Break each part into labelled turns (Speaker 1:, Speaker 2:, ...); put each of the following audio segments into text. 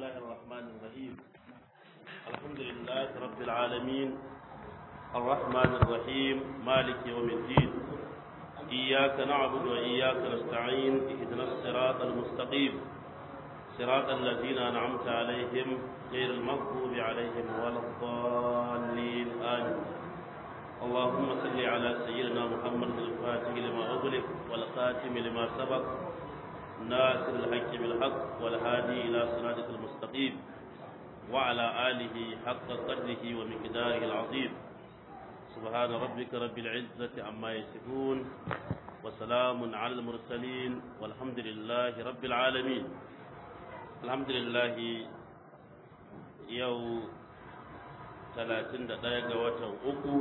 Speaker 1: الله الرحمن الرحيم الحمد لله رب العالمين الرحمن الرحيم مالك يوم الدين إياك نعبد وإياك نستعين اهدنا الصراط المستقيم صراط الذين أنعمت عليهم غير المغضوب عليهم ولا الضالين آمين اللهم صل على سيدنا محمد الفاتح لما أغلق والخاتم لما سبق ناصر الحق بالحق والهادي إلى صراطك المستقيم وعلى آله حق قدره ومقداره العظيم سبحان ربك رب العزة عما يصفون وسلام على المرسلين والحمد لله رب العالمين الحمد لله يوم 31 ga watan uku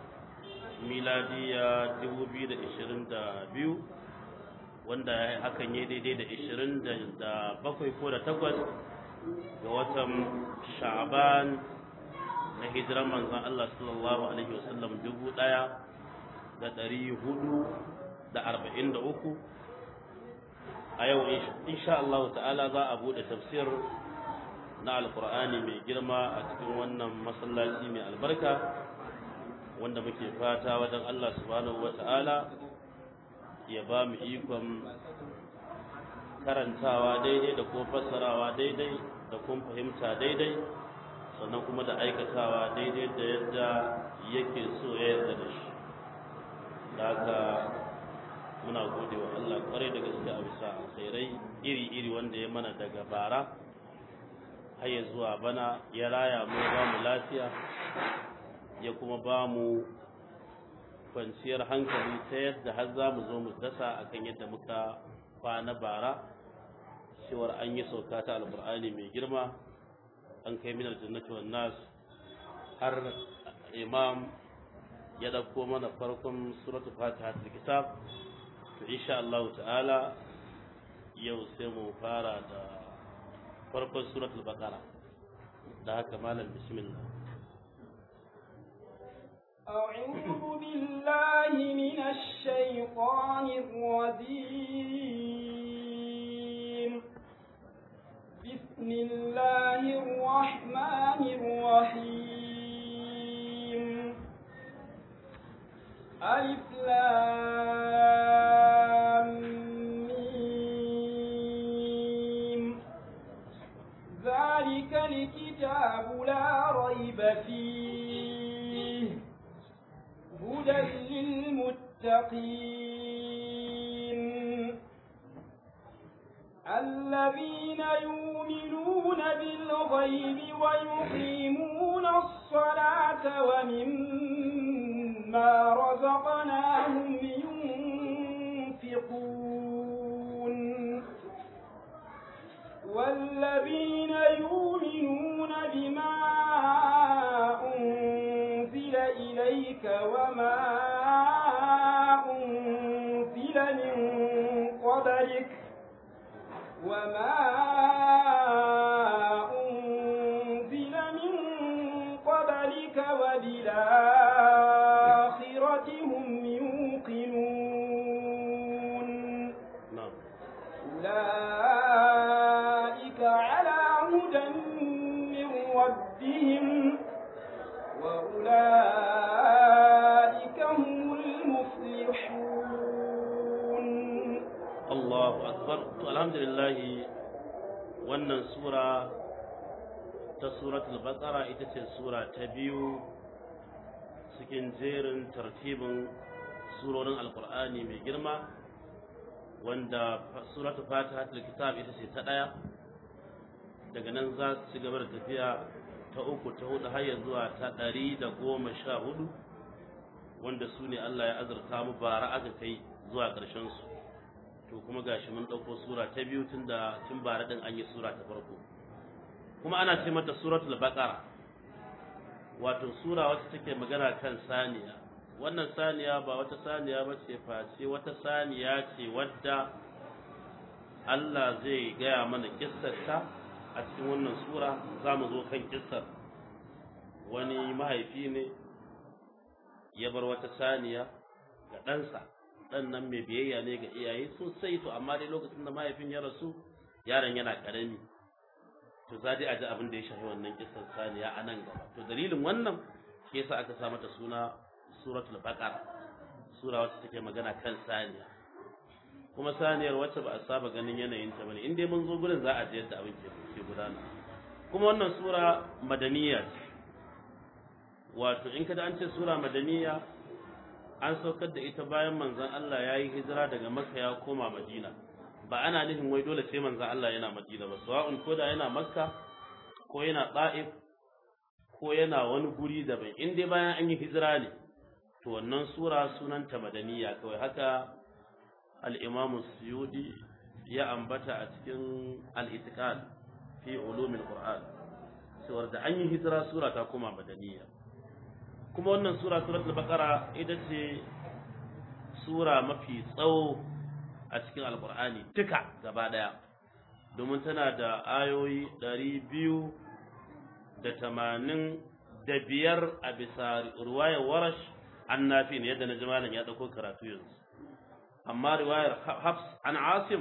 Speaker 1: miladiya 2022 wanda hakan ya daidai da 27 ko da 8 ga watan sha'aban na hijiran manzan Allah sallallahu alaihi wasallam dubu ɗaya da ɗari hudu da arba'in da uku a yau insha Allah ta'ala za a buɗe tafsir na alkur'ani mai girma a cikin wannan masallaci mai albarka wanda muke fata wajen Allah subhanahu wa ta'ala ya ba mu ikon karantawa daidai da kuma fassarawa daidai da kuma fahimta daidai sannan kuma da aikatawa daidai da yadda yake so ya yarda da shi da haka muna gode wa Allah kwarai da gaske a bisa alkhairai iri-iri wanda ya mana daga bara har ya zuwa bana ya raya mu ba mu lafiya ya kuma ba mu kwanciyar hankali ta yadda har za mu zo mu dasa akan yadda muka kwana bara cewar an yi sauka ta alkur'ani mai girma an kai minar jannati wan nas har imam ya dauko mana farkon suratul fatiha ta kitab to insha Allah ta'ala yau sai mu fara da farkon suratul baqara da haka malam bismillah
Speaker 2: أعوذ بالله من الشيطان الرجيم بسم الله الرحمن الرحيم ألف لام ميم ذلك الكتاب لا ريب فيه هدى للمتقين الذين يؤمنون بالغيب ويقيمون الصلاة ومما رزقناهم ينفقون والذين يؤمنون بما أنزل إليك وما أنزل من قبلك وما أنزل من قبلك وبالآخرة هم يوقنون
Speaker 1: na'am
Speaker 2: أولئك على هدى من ربهم وأولئك هم المفلحون
Speaker 1: Allahu akbar to alhamdulillah wannan sura ta suratul baqara ita ce sura ta biyu cikin jerin tartibin surorin alqur'ani mai girma wanda suratul fatihatul kitab ita ce ta daya daga nan za su ci gaba da tafiya ta uku ta hudu har ya zuwa ta ɗari da goma sha hudu wanda su ne Allah ya azurta mu bara aka kai zuwa ƙarshen su to kuma gashi mun ɗauko sura ta biyu tun da tun bara ɗin an yi sura ta farko kuma ana ce mata suratul baqara wato sura wacce take magana kan saniya wannan saniya ba wata saniya ba ce face wata saniya ce wadda Allah zai gaya mana kissarta a cikin wannan sura za mu zo kan kissar wani mahaifi ne ya bar wata saniya ga ɗansa ɗan nan mai biyayya ne ga iyaye sosai to amma dai lokacin da mahaifin ya rasu yaron yana ƙarami to za dai a ji abin da ya shafi wannan kisan saniya a nan gaba to dalilin wannan shi yasa aka sa mata suna suratul baqara sura wacce take magana kan saniya kuma saniyar wacce ba a saba ganin yanayin ta bane in dai mun zo gurin za a ji yadda abin ke ke gudana kuma wannan sura madaniya ce wato in kada an ce sura madaniya an saukar da ita bayan manzon Allah ya yi hijira daga Makka ya koma Madina ba ana nufin wai dole sai manzon Allah yana Madina ba sawa'un ko da yana Makka ko yana Ta'if ko yana wani guri daban in dai bayan an yi hijira ne to wannan sura sunanta madaniya kawai haka al-Imam Suyudi ya ambata a cikin al-Itiqad fi ulumil Qur'an cewar da an yi hijira sura ta koma madaniya kuma wannan sura suratul baqara ita ce sura mafi tsawo a cikin alqur'ani duka gaba daya domin tana da ayoyi ɗari biyu da tamanin da biyar a bisa ruwayar warash an nafi ne yadda na jimalin ya ɗauko karatu yanzu amma riwayar hafs an asim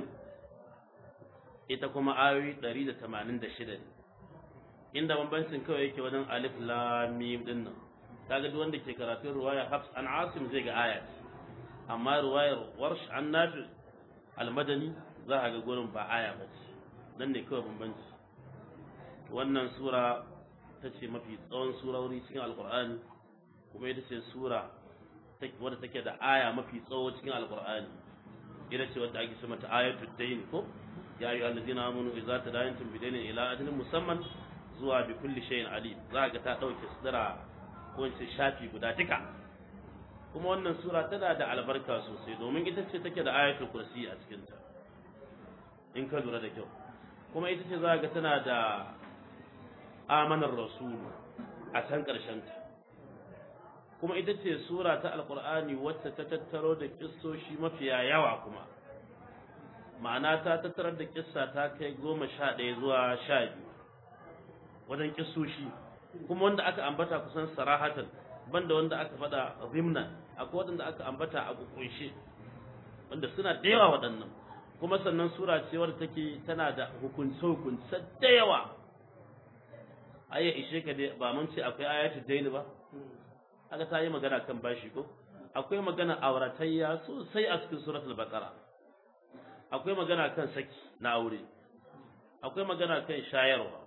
Speaker 1: ita kuma ayoyi ɗari da tamanin da shida ne inda bambancin kawai yake wajen alif lam mim din nan kaga duk wanda ke karatun riwayar hafs an asim zai ga aya amma riwayar warsh an nafi almadani za a ga gurin ba aya ba ce nan ne kawai bambanci wannan sura ta ce mafi tsawon surori cikin alkur'ani kuma ita ce sura wadda take da aya mafi tsawo cikin alkur'ani ita ce wadda ake ce mata ayatul dayn ko ya ayyuhal ladina amanu idza tadayantum bidaynin ila ajalin musamman zuwa bi kulli shay'in alim za ga ta dauke sidira ko in ce shafi guda duka kuma wannan sura tana da albarka sosai domin ita ce take da ayatul kursi a cikin ta in ka lura da kyau kuma ita ce za ga tana da amanar rasul a can ƙarshen ta kuma ita ce sura ta alkur'ani wacce ta tattaro da kissoshi mafiya yawa kuma ma'ana ta tattarar da kissa ta kai goma sha ɗaya zuwa sha biyu wajen kissoshi kuma wanda aka ambata kusan sarahatan banda wanda aka faɗa zimna akwai wanda aka ambata a kunshe wanda suna da yawa waɗannan kuma sannan sura ce wadda take tana da hukunce hukunce da yawa ayya ishe ka dai ba mun ce akwai ayatul daini ba aka ta yi magana kan bashi ko akwai magana auratayya sosai a cikin suratul baqara akwai magana kan saki na aure akwai magana kan shayarwa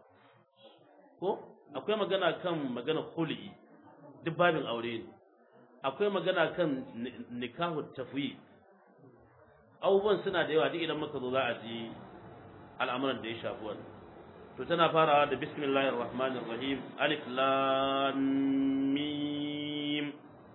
Speaker 1: ko akwai magana kan magana khuli duk babin aure ne akwai magana kan nikahu tafwi abubuwan suna da yawa duk idan muka zo za a ji al'amuran da ya shafi wannan to tana farawa da bismillahir rahmanir rahim alif lam mim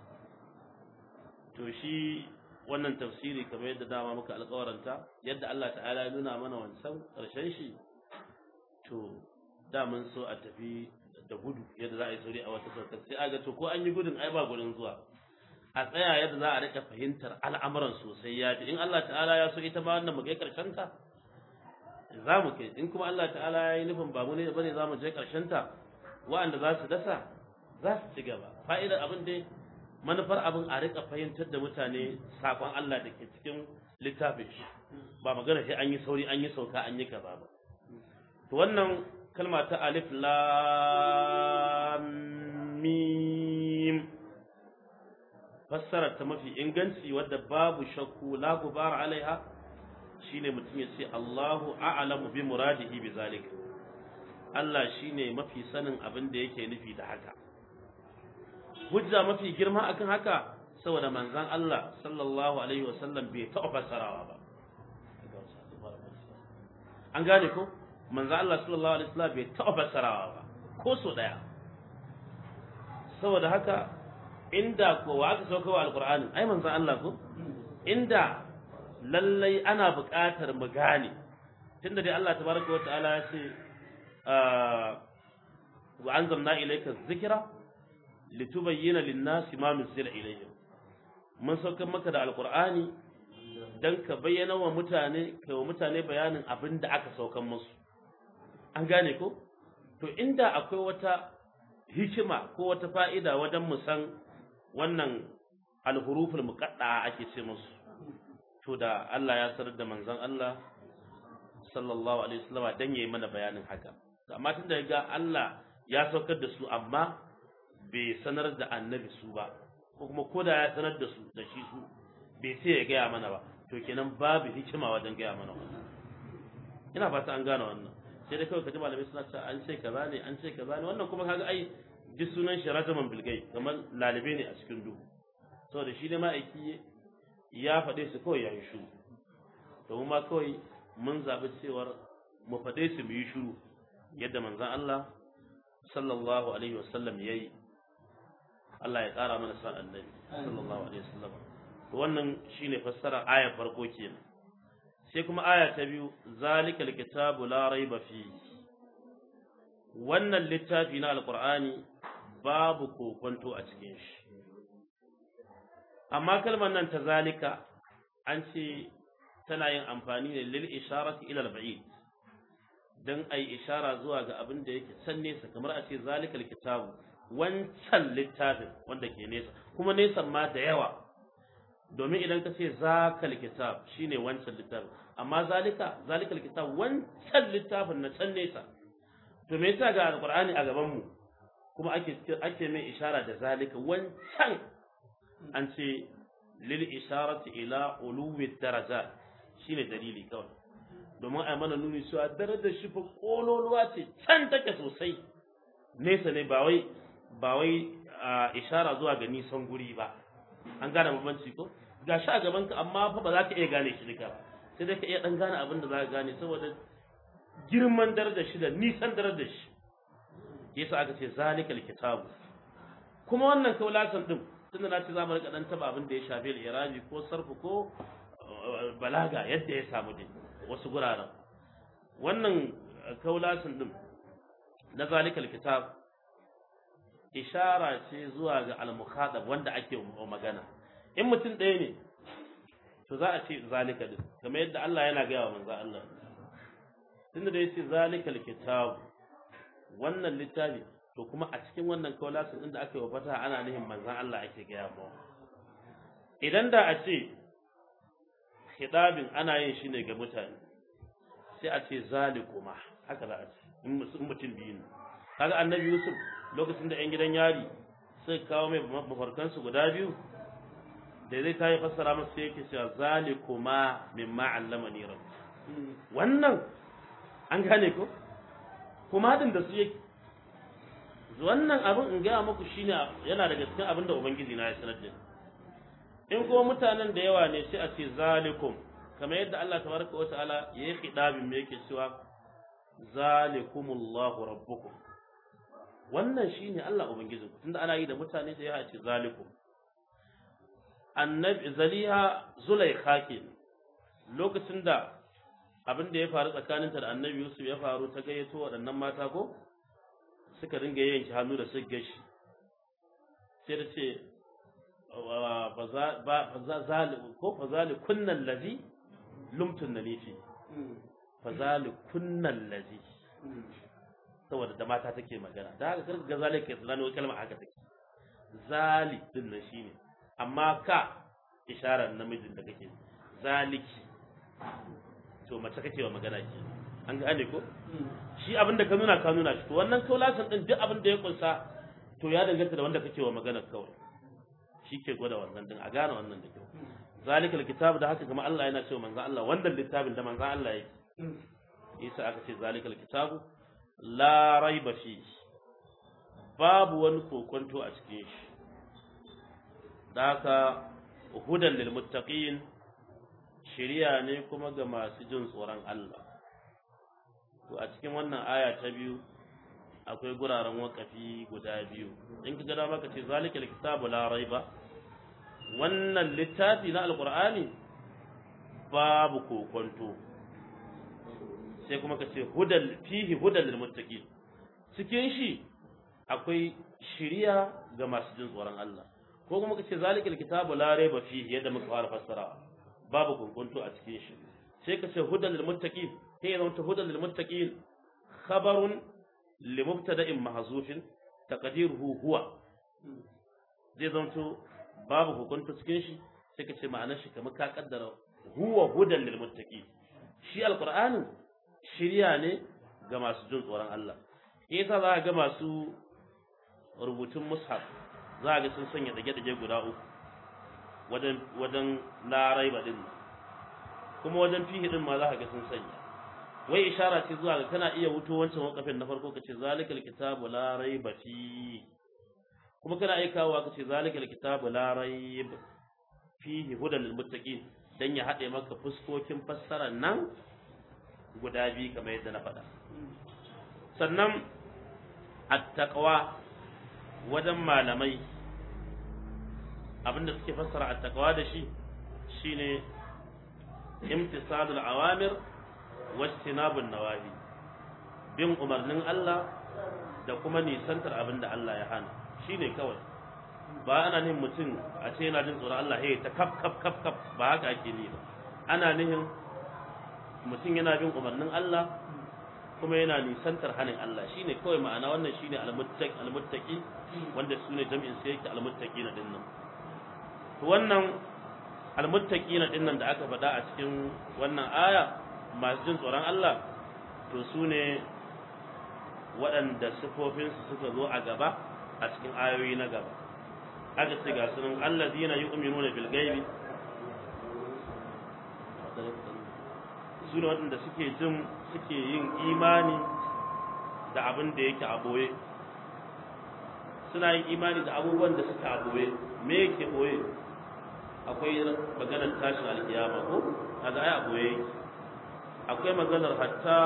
Speaker 1: to shi wannan tafsiri kamar yadda dama muka alƙawaranta yadda Allah ta'ala ya nuna mana wancan ƙarshen shi to da mun so a tafi da gudu yadda za a yi sauri a wata saukar sai aga to ko an yi gudun ai ba gudun zuwa a tsaya yadda za a rika fahimtar al'amuran sosai ya in Allah ta'ala ya so ita ma wannan mu kai ƙarshen ta za mu kai in kuma Allah ta'ala ya yi nufin ba mu ne bane za mu je ƙarshen ta wa'anda za su dasa za su ci gaba fa'idar abin dai manufar abin a rika fahimtar da mutane sakon Allah da ke cikin littafin shi ba magana sai an yi sauri an yi sauka an yi kaza ba to wannan kalma ta alif lam mim fassara ta mafi inganci wadda babu shakku la gubar alaiha shine mutum ya ce Allahu a'lamu bi muradihi bi zalika Allah shine mafi sanin abin da yake nufi da haka hujja mafi girma akan haka saboda manzon Allah sallallahu alaihi wasallam bai taɓa fassarawa ba an gane ko manzon Allah sallallahu alaihi wasallam bai taɓa fassarawa ba ko so daya saboda haka inda ko wa aka sauka wa alqur'ani ai manzon Allah ko inda lallai ana buƙatar mu gane tunda dai Allah tabaraka wa ta'ala ya ce wa anzalna ilayka dhikra litubayyana lin-nasi ma nuzila ilayhim mun saukar maka da alqur'ani dan ka bayyana wa mutane kai wa mutane bayanin abin da aka saukar musu an gane ko to inda akwai wata hikima ko wata fa'ida wajen mu san wannan alhuruful muqaddaa ake ce musu to da Allah ya sanar da manzon Allah sallallahu alaihi wasallam dan yayi mana bayanin haka amma tun da ga Allah ya saukar da su amma bai sanar da annabi su ba ko kuma ko da ya sanar da su da shi su bai sai ya gaya mana ba to kenan babu hikima wajen gaya mana wannan ina fata an gane wannan sai dai kawai kaji malamai suna cewa an ce kaza ne an ce kaza ne wannan kuma kaga ai duk sunan shi rajaman bilgai kamar lalibe ne a cikin duhu saboda shi ne ma'aiki ya faɗe su kawai ya yi shuru to mu ma kawai mun zaɓi cewar mu faɗe su mu yi shuru yadda manzon Allah sallallahu alaihi wasallam ya yi Allah ya ƙara mana sa annabi sallallahu alaihi wasallam to wannan shine fassarar ayar farko kenan sai kuma aya ta biyu zalikal kitabu la raiba fi wannan littafi na alqur'ani babu kokonto a cikin shi amma kalmar nan ta zalika an ce tana yin amfani ne lil isharati ila al-ba'id dan ai ishara zuwa ga abin da yake can nesa kamar a ce zalikal kitabu wancan littafin wanda ke nesa kuma nesan ma da yawa domin idan ka ce zakal kitab shine wancan littafin amma zalika zalikal kitab wancan littafin na can nesa to me yasa ga alqur'ani a gaban mu kuma ake ake mai ishara da zalika wancan an ce lil isharati ila uluwi darajat shine dalili kawai domin a mana nuni cewa darajar shi fa kololuwa ce can take sosai nesa ne ba wai ba wai ishara zuwa ga nisan guri ba an gane bambanci ko ga shi a gaban ka amma fa ba za ka iya gane shi duka ba sai dai ka iya dan gane abin da za ka gane saboda girman darajar shi da nisan darajar shi yasa aka ce zalikal kitabu kuma wannan kaulasan din tunda na ce za mu rika dan taba abin da ya shafi al-irabi ko sarfu ko balaga yadda ya samu din wasu guraren wannan kaulasan din na zalikal kitab ishara ce zuwa ga al-mukhadab wanda ake magana in mutum ɗaya ne to za a ce zalika din kamar yadda Allah yana gaya wa manzo Allah tunda da yace zalikal kitab wannan littafi to kuma a cikin wannan kaulasin din da aka yi wa fata ana nihin manzo Allah ake gaya mu idan da a ce khidabin ana yin shi ne ga mutane sai a ce zalikuma haka za a ce in mutum biyu ne kaga annabi Yusuf lokacin da 'yan gidan yari suka kawo mai mafarkansu guda biyu da zai ta yi fassara masa yake cewa zalikuma mimma allamani rabbi wannan an gane ko kuma hadin da su yake wannan abin in gaya muku shine yana daga cikin abin da ubangiji na ya sanar da in kuma mutanen da yawa ne sai a ce zalikum kamar yadda Allah tabaraka wa ta'ala yayi khidabin me yake cewa zalikumullahu rabbukum wannan shine Allah ubangijin ku tunda ana yi da mutane da ya ce zalikum annabi zaliha zulaikha ke lokacin da abin da ya faru tsakaninta da annabi Yusuf ya faru ta gayyato waɗannan mata ko suka ringa yanke hannu da suka gashi sai da ce ko fazali kunnan lazi lumtun na nifi fazali kunnan lazi saboda da mata take magana da haka karka ga zalika ya tsanani wani kalma haka take zali din nan shine amma ka isharar namijin da kake zaliki to mace kake wa magana ke an gane ko shi abin da ka nuna ka nuna shi to wannan kaulasan din duk abin da ya kunsa to ya danganta da wanda kake wa magana kawai shi ke gwada wannan din a gane wannan da kyau zalikal kitab da haka kuma Allah yana cewa manzo Allah wannan littafin da manzo Allah yake Isa aka ce zalikal kitabu la raiba fi babu wani kokonto a cikin shi da haka hudan lil muttaqin shiriya ne kuma ga masu jin tsoron Allah to a cikin wannan aya ta biyu akwai guraren wakafi guda biyu in ka gada maka ce zalikal kitabu la raiba wannan littafi na alqur'ani babu kokonto sai kuma ka ce hudal fihi hudal lil muttaqin cikin shi akwai shiriya ga masu jin tsoron Allah ko kuma ka ce zalikal kitabu la raiba fihi yadda muka fara fassara babu kunkunto a cikin shi sai ka ce hudal lil muttaqin sai ya zama hudal lil muttaqin khabarun li mubtada'in mahzufin taqdiruhu huwa zai zama babu hukunta cikin shi sai ka ce ma'anar shi kamar ka kaddara huwa hudan lil muttaqin shi alqur'ani shirya ne ga masu jin tsoron Allah yasa za ga masu rubutun mushaf za ga sun sanya dage-dage guda uku wajen wajen larai din kuma wajen fihi din ma za ka ga sun sanya wai ishara ce zuwa ga kana iya wuto wancan wakafin na farko kace zalikal kitabu la raiba fi kuma kana iya kawo kace zalikal kitabu la raib fihi hudan lil muttaqin dan ya hade maka fuskokin fassarar nan guda biyu kamar yadda na faɗa sannan at-taqwa wajen malamai abinda suke fassara at-taqwa da shi shine imtisalul awamir wajtinabun nawahi bin umarnin Allah da kuma nisantar abin da Allah ya hana shine kawai ba ana nihin mutum a ce yana jin tsoron Allah hey ta kaf kaf kaf kaf ba haka ake ni ba ana nihin mutum yana bin umarnin Allah kuma yana nisantar hanin Allah shine kawai ma'ana wannan shine almuttaqi almuttaqi wanda sune jami'in sai yake almuttaqina dinnan to wannan almuttaqina dinnan da aka faɗa a cikin wannan aya masu jin tsoron Allah to su ne waɗanda sifofinsu suka zo a gaba a cikin ayoyi na gaba aka ce ga sunan Allah zina yi uminu na bilgaibi su ne waɗanda suke jin suke yin imani da abin da yake a ɓoye suna yin imani da abubuwan da suka a ɓoye me yake ɓoye akwai maganar tashin alkiyama ko kaga ai a ɓoye akwai maganar hatta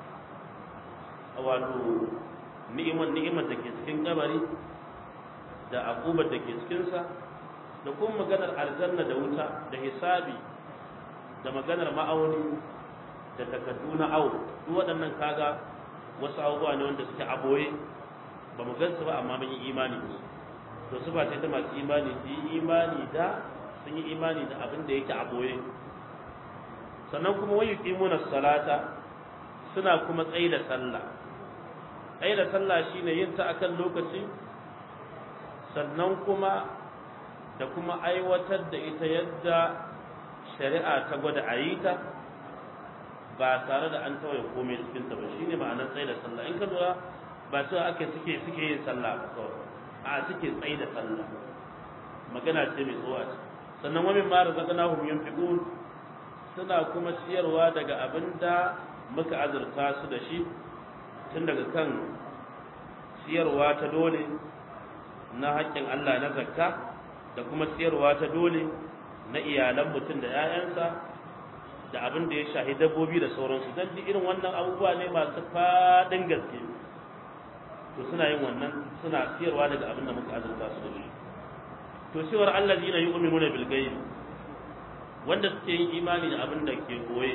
Speaker 1: wato ni'imar ni'imar da ke cikin kabari da akubar da ke cikinsa da kuma maganar aljanna da wuta da hisabi da maganar ma'auni da takardu na awo duk waɗannan kaga wasu abubuwa ne wanda suke aboye ba mu gansu ba amma mun yi imani da su to su ba sai ta masu imani su yi imani da sun yi imani da abin da yake aboye sannan kuma wayu qimuna salata suna kuma tsayi da sallah tsayi da sallah shine yin ta akan lokaci sannan kuma da kuma aiwatar da ita yadda shari'a ta gwada a yi ta ba tare da an tawaye komai cikin ta ba shine ma'anar tsayi da sallah in ka lura ba su ake suke suke yin sallah ba kawai a suke tsayi da sallah magana ce mai tsowa sannan wani ma razaqnahum yunfiqun suna kuma siyarwa daga abin da muka azurta su da shi tun daga kan siyarwa ta dole na haƙƙin Allah na zakka da kuma siyarwa ta dole na iyalan mutum da 'ya'yansa da abin da ya shahi dabbobi da sauransu don duk irin wannan abubuwa ne masu faɗin gaske to suna yin wannan suna siyarwa daga abin da muka azurta su da shi to cewar Allah zina yi umiruna bil gaibi wanda suke yin imani da abin da ke koye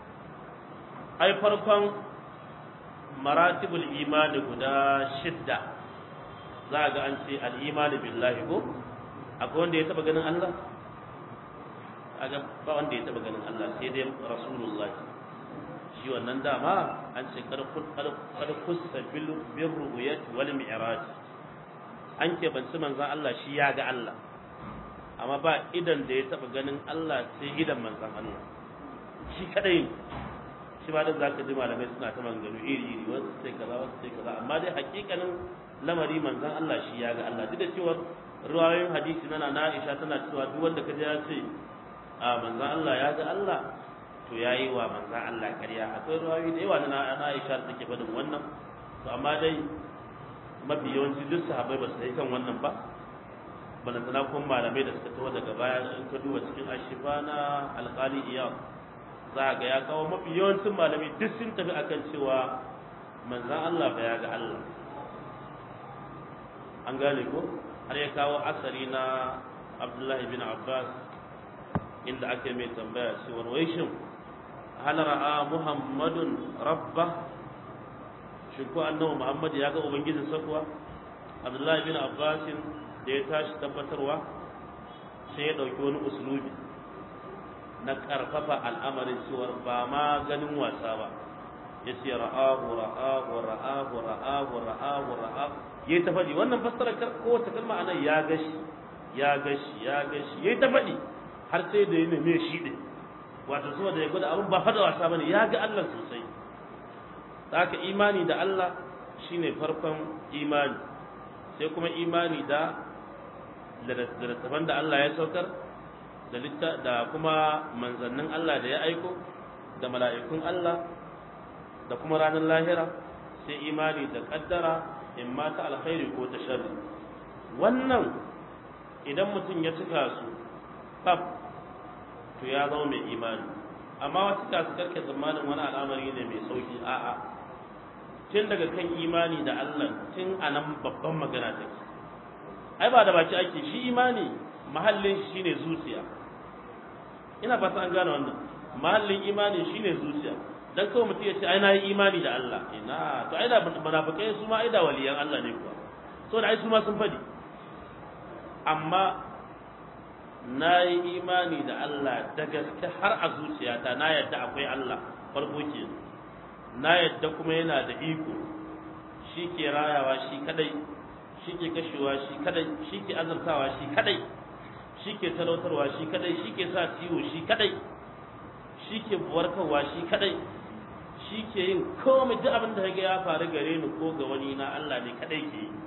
Speaker 1: ai farkon maratibul imani guda shidda za ga an ce al'imani billahi ko akwai wanda ya taba ganin Allah aga ba wanda ya taba ganin Allah sai dai rasulullah shi wannan dama an ce kar kusa bil ru'yat wal mi'raj an ke banci manzon Allah shi ya ga Allah amma ba idan da ya taba ganin Allah sai idan manzon Allah shi kadai shi ba da zaka ji malamai suna ta maganganu iri iri wasu sai kaza wasu sai kaza amma dai hakikanin lamari manzon Allah shi ya ga Allah duk da cewa ruwayoyin hadisi na na Aisha tana cewa duk wanda kaje ya ce a manzon Allah ya ga Allah to yayi wa manzon Allah ƙarya akwai ruwayoyi da yawa na na Aisha da take faɗin wannan to amma dai mafi yawanci duk sahabbai ba su yi kan wannan ba balantana kuma malamai da suka taho daga baya in ka duba cikin ashifa na alƙali iyam za ga ya kawo mafi yawancin malamai duk sun tafi akan cewa manzan Allah ba ya ga Allah an gane ko har ya kawo asari na Abdullahi bin Abbas inda ake mai tambaya cewa wai shin hal ra'a Muhammadun rabba shin ko annabi Muhammad ya ga ubangijin sa kuwa Abdullahi bin Abbas da ya tashi tabbatarwa sai ya dauki wani uslubi na karfafa al'amarin cewa ba ma ganin wasa ba ya ce ra'ahu ra'ahu ra'ahu ra'ahu ra'ahu ra'ahu yayi ta faɗi wannan fassara kowace kalma anan ya gashi ya gashi ya gashi yayi ta faɗi har sai da ya neme shi din wato saboda ya gwada abin ba fada wasa bane ya ga Allah sosai haka imani da Allah shine farkon imani sai kuma imani da littattafan da Allah ya saukar da da kuma manzannin Allah da ya aiko da mala'ikun Allah da kuma ranar lahira sai imani da kaddara in ma ta alkhairi ko ta sharri wannan idan mutum ya cika su fab to ya zama mai imani amma wasu ka su karke tsammanin wani al'amari ne mai sauki a'a tun daga kan imani da Allah tun a nan babban magana take ai ba da baki ake shi imani mahallin shi shine zuciya ina fata an gane wannan mahallin imani shine zuciya dan kawai mutum ya ce ai na yi imani da Allah ina to ai da munafikai su ma ai da waliyan Allah ne kuwa so da ai su ma sun fadi amma na yi imani da Allah da gaske har a zuciyata na yadda akwai Allah farko ke na yadda kuma yana da iko shi ke rayawa shi kadai shi ke kashewa shi kadai shi ke azartawa shi kadai shi ke talautarwa shi kadai shi ke sa ciwo shi kadai shi ke warkarwa shi kadai shi ke yin komai duk abin da ya faru gare ni ko ga wani na Allah ne kadai ke yi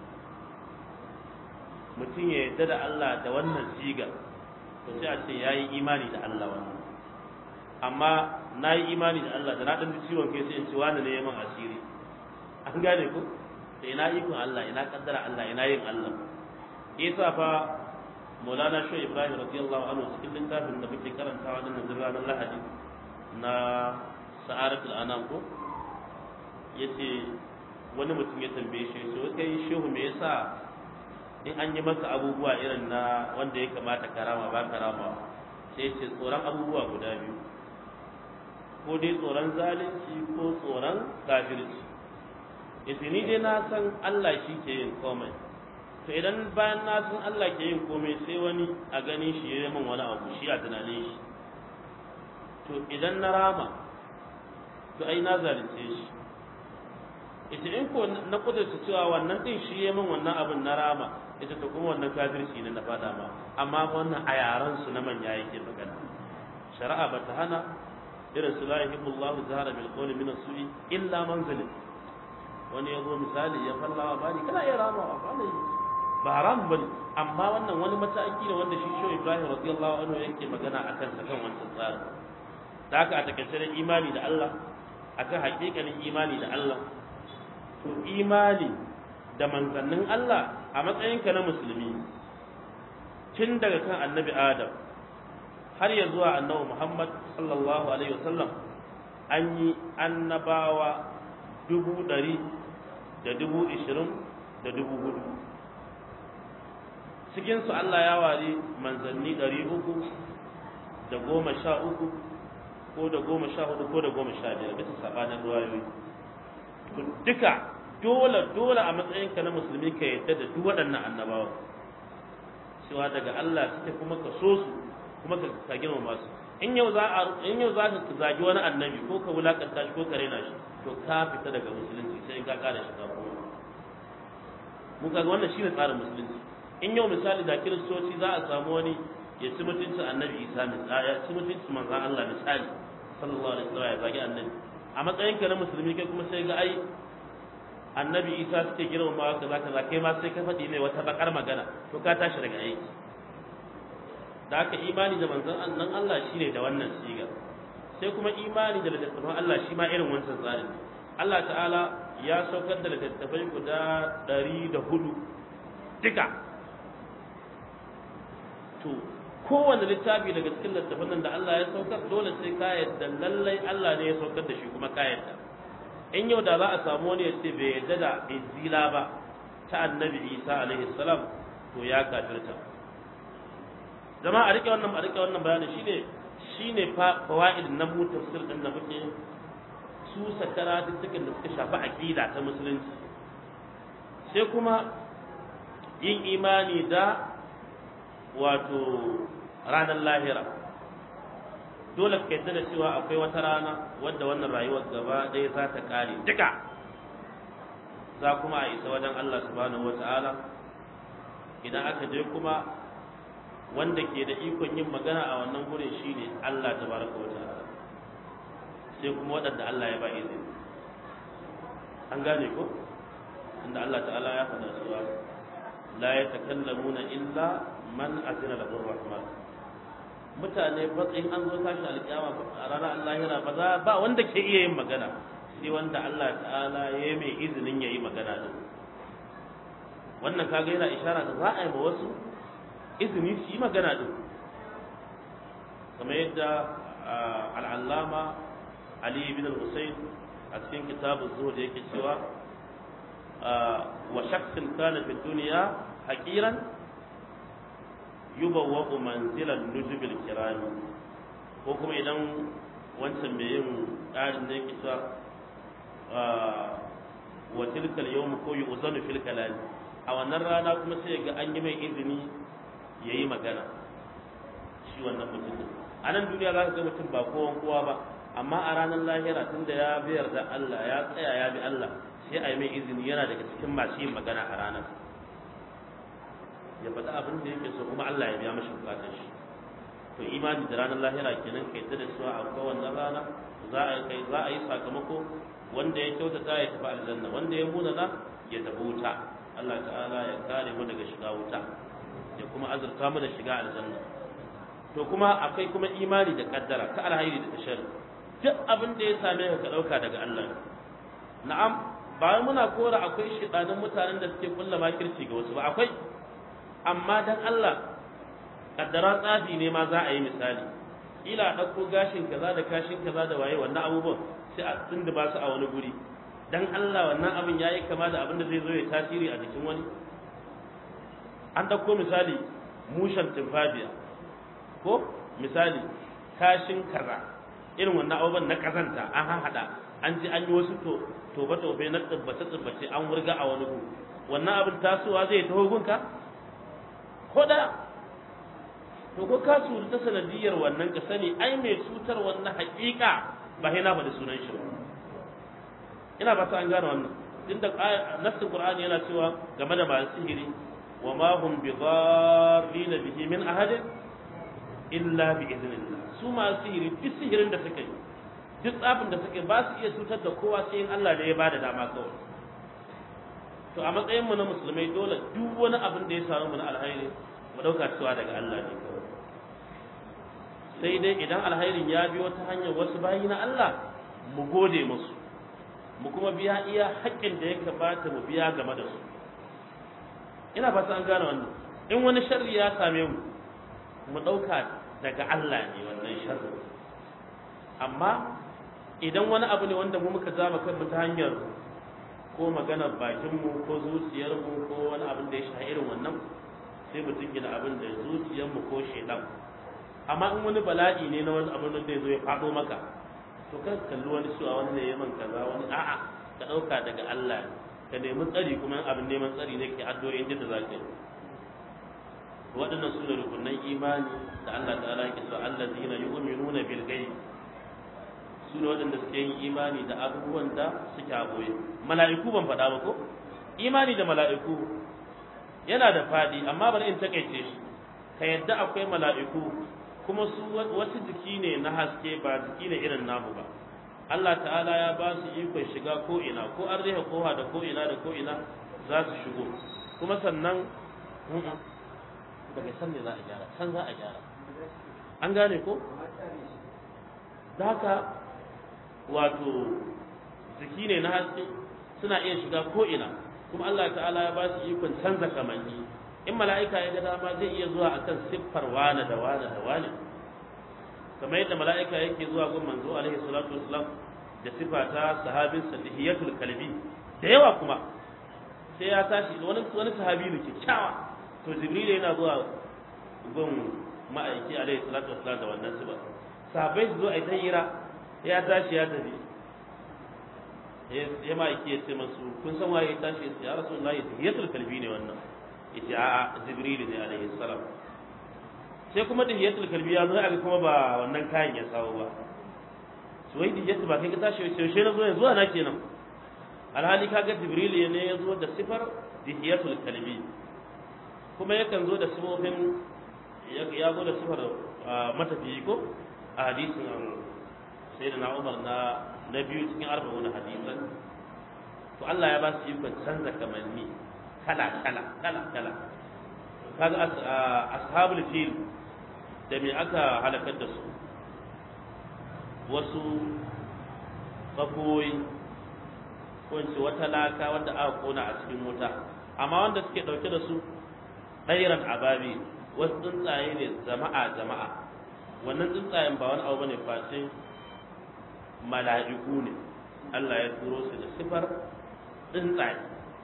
Speaker 1: mutum ya yarda da Allah da wannan sigar to sai a ce yayi imani da Allah wannan amma na yi imani da Allah da na ɗan ciwon kai sai in ci wani ne ya man asiri an gane ku da ina ikon Allah ina kaddara Allah ina yin Allah isa fa Maulana Shehu Ibrahim radiyallahu anhu cikin littafin da muke karantawa din nan ranar Lahadi na Sa'aratul Anam ko yace wani mutum ya tambaye shi so kai shehu me yasa in an yi maka abubuwa irin na wanda ya kamata karama ba karama sai ce tsoron abubuwa guda biyu ko dai tsoron zalunci ko tsoron kafirci yace ni dai na san Allah shi ke yin komai to idan bayan na san Allah ke yin komai sai wani a ganin shi ya yi min wani abu shi a tunanin shi to idan na rama to ai na zalunce shi ita in ko na kudurta cewa wannan din shi ya min wannan abin na rama ita to kuma wannan kafirci ne na fada ma amma wannan a yaran su na manya yake magana shari'a ba ta hana irin su la yuhibbullahu zahara bil qawli min as-su'i illa man zalim wani ya zo misali ya fallawa bani kana iya ramawa ba ne ba haram ba ne amma wannan wani mataki ne wanda shi shi Ibrahim radiyallahu anhu yake magana akan sa kan wancan tsarin da haka a takaice da imani da Allah akan hakikanin imani da Allah to imani da manzannin Allah a matsayinka na musulmi tun daga kan annabi Adam har ya zuwa annabi Muhammad sallallahu alaihi wasallam an yi annabawa dubu ɗari da dubu ishirin da dubu hudu cikinsu Allah ya ware manzanni ɗari uku da goma sha uku ko da goma sha hudu ko da goma sha biyar bisa sabanin ruwayoyi duka dole dole a matsayinka na musulmi ka yadda da duk waɗannan annabawa cewa daga Allah suke kuma ka so su kuma ka girmama su in yau za a in yau za ka zagi wani annabi ko ka wulakanta shi ko ka rena shi to ka fita daga musulunci sai ka kara shi kuma mun kaga wannan shine tsarin musulunci in yau misali da kiristoci za a samu wani ya ci mutuncin annabi isa misali ya ci mutuncin manzon Allah misali sallallahu alaihi wasallam ya zagi annabi a matsayin ka na musulmi kai kuma sai ga ai annabi isa suke girmama kaza kaza kai ma sai ka faɗi mai wata bakar magana to ka tashi daga aiki da aka imani da manzon nan Allah shine da wannan siga sai kuma imani da littattafan Allah shi ma irin wancan tsarin Allah ta'ala ya saukar da littattafai guda ɗari da hudu duka to kowane littafi daga cikin littattafan nan da Allah ya saukar dole sai ka yadda lallai Allah ne ya saukar da shi kuma ka yadda in yau da za a samu wani ya ce bai yadda da injila ba ta annabi Isa alaihi salam to ya kafirta zama a rike wannan a rike wannan bayanin shine shine fawaid na mu tafsir din da muke su sakara dukkan da suka shafi aqida ta musulunci sai kuma yin imani da wato ranar lahira dole ka yadda da cewa akwai wata rana wadda wannan rayuwar gaba ɗaya za ta ƙare duka za kuma a isa wajen Allah subhanahu wata'ala idan aka je kuma wanda ke da ikon yin magana a wannan gurin shine Allah tabaraka wa ta'ala sai kuma waɗanda Allah ya ba izini an gane ko inda Allah ta'ala ya faɗa cewa la yatakallamuna illa man azina lahu rahman mutane fa in an zo tashi alƙiyama a ranar Allahira ba za ba wanda ke iya yin magana sai wanda Allah ta'ala ya yi mai izinin ya yi magana din wannan kaga yana ishara da za a yi ma wasu izini su yi magana din kamar yadda al'allama Ali bin al-Husayn a cikin kitabun zuhud yake cewa wa shakhsin kana fi dunya haqiran yubawwa'u manzilan nujubil kirami ko kuma idan wancan mai yin ƙarin da yake cewa wa tilkal yawm ko yu'zanu fil kalam a wannan rana kuma sai ga an yi mai izini yayi magana shi wannan mutum a nan duniya za ka ga mutum ba kowan kowa ba amma a ranar lahira tunda ya biyar da Allah ya tsaya ya bi Allah sai a yi mai izini yana daga cikin masu yin magana a ranar ya faɗi abin da yake so kuma Allah ya biya mashi bukatar shi to imani da ranar lahira kenan kai ta da cewa akwai wannan rana za a kai za a yi sakamako wanda ya kyautata ya tafi aljanna wanda ya munana ya tafi wuta Allah ta'ala ya kare mu daga shiga wuta ya kuma azurta mu da shiga aljanna to kuma akwai kuma imani da kaddara ta alhairi da tashar duk abin da ya same ka ka dauka daga Allah na'am ba muna kora akwai shidanin mutanen da suke kulla makirci ga wasu ba akwai amma dan Allah kaddara tsafi ne ma za a yi misali ila ɗauko gashin kaza da kashin kaza da waye wannan abubuwan sai a tunda ba su a wani guri dan Allah wannan abin yayi kama da abin da zai zo ya tasiri a jikin wani an ɗauko misali mushan tumfafiya ko misali kashin kaza irin wannan abubuwan na kazanta an haɗa an ji an yi wasu to tobe tobe na tsibbace tsibbace an wurga a wani gu wannan abin tasowa zai taho gunka ko da to ko ka cutu ta sanadiyar wannan ka sani ai mai cutar wannan haƙiƙa ba sai na faɗi sunan shi ba ina ba ta an gane wannan din da nassin qur'ani yana cewa game da masu sihiri wa ma hum bi dharrin bihi min ahadin illa bi idnillah su masu sihiri duk sihirin da suka yi duk tsafin da suka yi ba su iya cutar da kowa sai in Allah ne ya bada dama kawai to a matsayin mu na musulmai dole duk wani abin da ya samu mu na alhairi mu dauka cewa daga Allah ne kawai sai dai idan alhairin ya biyo ta hanyar wasu bayi na Allah mu gode musu mu kuma biya iya haƙƙin da ya kamata mu biya game da su ina fata an gane wannan in wani sharri ya same mu mu ɗauka daga Allah ne wannan sharri amma idan wani abu ne wanda mu muka zama kanmu ta hanyar ko maganar bakinmu ko zuciyarmu ko wani abin da ya sha irin wannan sai mu gina abin da zuciyarmu ko shaidan amma in wani bala'i ne na wani abin da zai zo ya faɗo maka to kan kalli wani suwa wani ne yaman kaza wani a'a ka ɗauka daga Allah ka nemi tsari kuma abin neman tsari ne ke addu'o'in da za ka yi waɗannan su ne rukunan imani da Allah ta'ala yake so allazina yu'minuna bil ghaib su ne waɗanda suke yin imani da abubuwan da suke a boye mala'iku ban faɗa ba ko imani da mala'iku yana da faɗi amma bari in takaice shi ka yadda akwai mala'iku kuma su wasu jiki ne na haske ba jiki ne irin namu ba Allah ta'ala ya ba su ikon shiga ko ina ko an rihe kowa da ko ina da ko ina za su shigo kuma sannan daga san ne za a gyara san za a gyara an gane ko da haka wato jiki ne na haske suna iya shiga ko ina kuma Allah ta'ala ya ba su ikon canza kamanni in mala'ika ya ga dama zai iya zuwa akan siffar wane da wane da wane kamar yadda mala'ika yake zuwa gun manzo alaihi salatu wassalam da sifa ta sahabin sadihiyatul kalbi da yawa kuma sai ya tashi wani wani sahabi ne kyakkyawa to jibril yana zuwa gun ma'aiki alaihi salatu wassalam da wannan sifa sahabbai su zo a yi hira ya tashi ya tafi ya ma'aiki ya ce masu kun san waye ya tashi ya rasulullahi tahiyatul kalbi ne wannan yace a'a jibril ne alaihi salam sai kuma dihiyatul kalbi ya zo aka kuma ba wannan kayan ya sawo ba su wai dihiyatu ba kai ka tashi sai sai na zo yanzu na kenan alhali kaga jibril ne ya zo da sifar dihiyatul kalbi kuma yakan zo da sifofin ya zo da sifar matafiyi ko a hadisin sayyidina Umar na na biyu cikin arba'un hadisan to Allah ya ba su ikon canza kamanni kala kala kala kala kaga ashabul fil da me aka halakar da su wasu tsakoyi ko ce wata laka wanda aka kona a cikin wuta amma wanda suke dauke da su ɗairan ababi wasu tsuntsaye ne jama'a jama'a wannan tsuntsayen ba wani abu bane face mala'iku ne Allah ya turo su da sifar tsuntsaye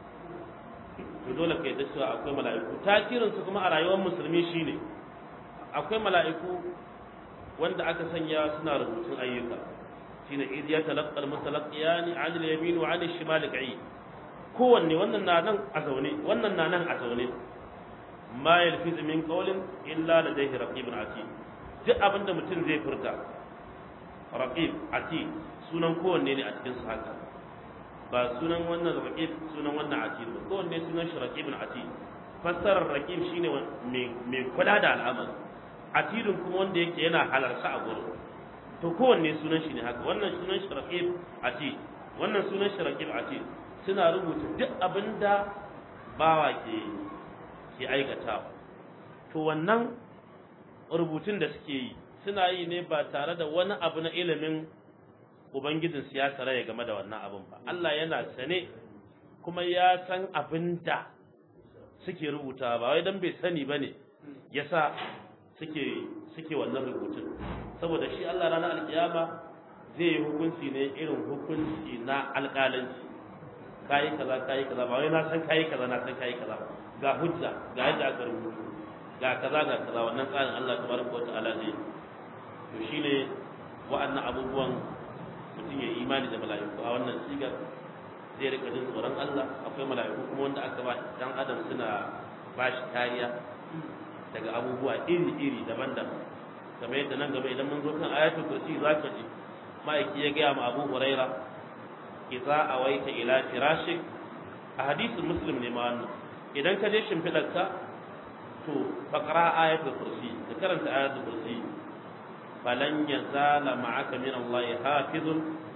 Speaker 1: to dole kai da cewa akwai mala'iku tasirin su kuma a rayuwar musulmi shine akwai mala'iku wanda aka sanya suna rubutun ayyuka shine idh yatalaqqa al-mutalaqiyani 'an al-yamin wa 'an al-shimal qa'id kowanne wannan na nan a zaune wannan na nan a zaune ma yalfiz min qawlin illa ladayhi raqibun atid duk abinda mutum zai furta raqib atid sunan kowanne ne a cikin su haka ba sunan wannan raqib sunan wannan atid ba kowanne sunan shi raqibun atid fassarar raqib shine mai mai kula da al'amari atidun kuma wanda yake yana halarsa a gurin to kowanne sunan shi ne haka wannan sunan shi raqib atid wannan sunan shi raqib atid suna rubuta duk abinda bawa ke ke aikatawa to wannan rubutun da suke yi suna yi ne ba tare da wani abu na ilimin ubangijin siyasa ya game da wannan abin ba Allah yana sane kuma ya san abin da suke rubuta ba wai dan bai sani bane yasa suke suke wannan rubutun saboda shi Allah ranar alkiyama zai yi hukunci ne irin hukunci na alƙalanci kayi kaza kayi kaza ba wai na san kayi kaza na san kayi kaza ga hujja ga yadda aka rubuta ga kaza ga kaza wannan tsarin Allah tabaraka wa ta'ala zai to shine wa'annan abubuwan mutum ya imani da mala'iku a wannan sigar zai rika jin tsoron Allah akwai mala'iku kuma wanda aka ba dan adam suna ba shi kariya daga abubuwa iri-iri daban-daban kamar yadda nan gaba idan mun zo kan ayatul kursi zaka ji ma'aiki ya gaya ma Abu Huraira idza awaita ila firashik a hadisin muslim ne ma wannan idan ka je shimfidarka to faqra ayatul kursi ka karanta ayatul kursi falan yazala ma'aka min Allah hafizun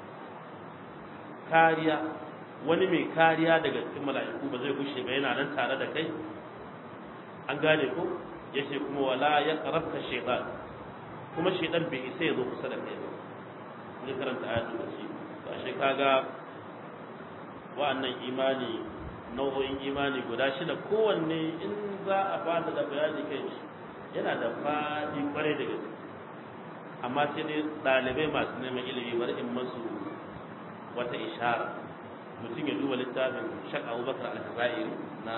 Speaker 1: kariya wani mai kariya daga cikin mala'iku ba zai gushe ba yana nan tare da kai an gane ko yace kuma wala ya qarabka shaytan kuma shaytan bai isa ya zo kusa da kai ba ne karanta ayatul kursi to ashe kaga wa'annan imani nau'o'in imani guda shida kowanne in za a fada da bayani kai shi yana da fadi kwarai da gaske amma sai dai ɗalibai masu neman ilimi bari in masu wata ishara mutum ya duba littafin shak abubakar al-jazairi na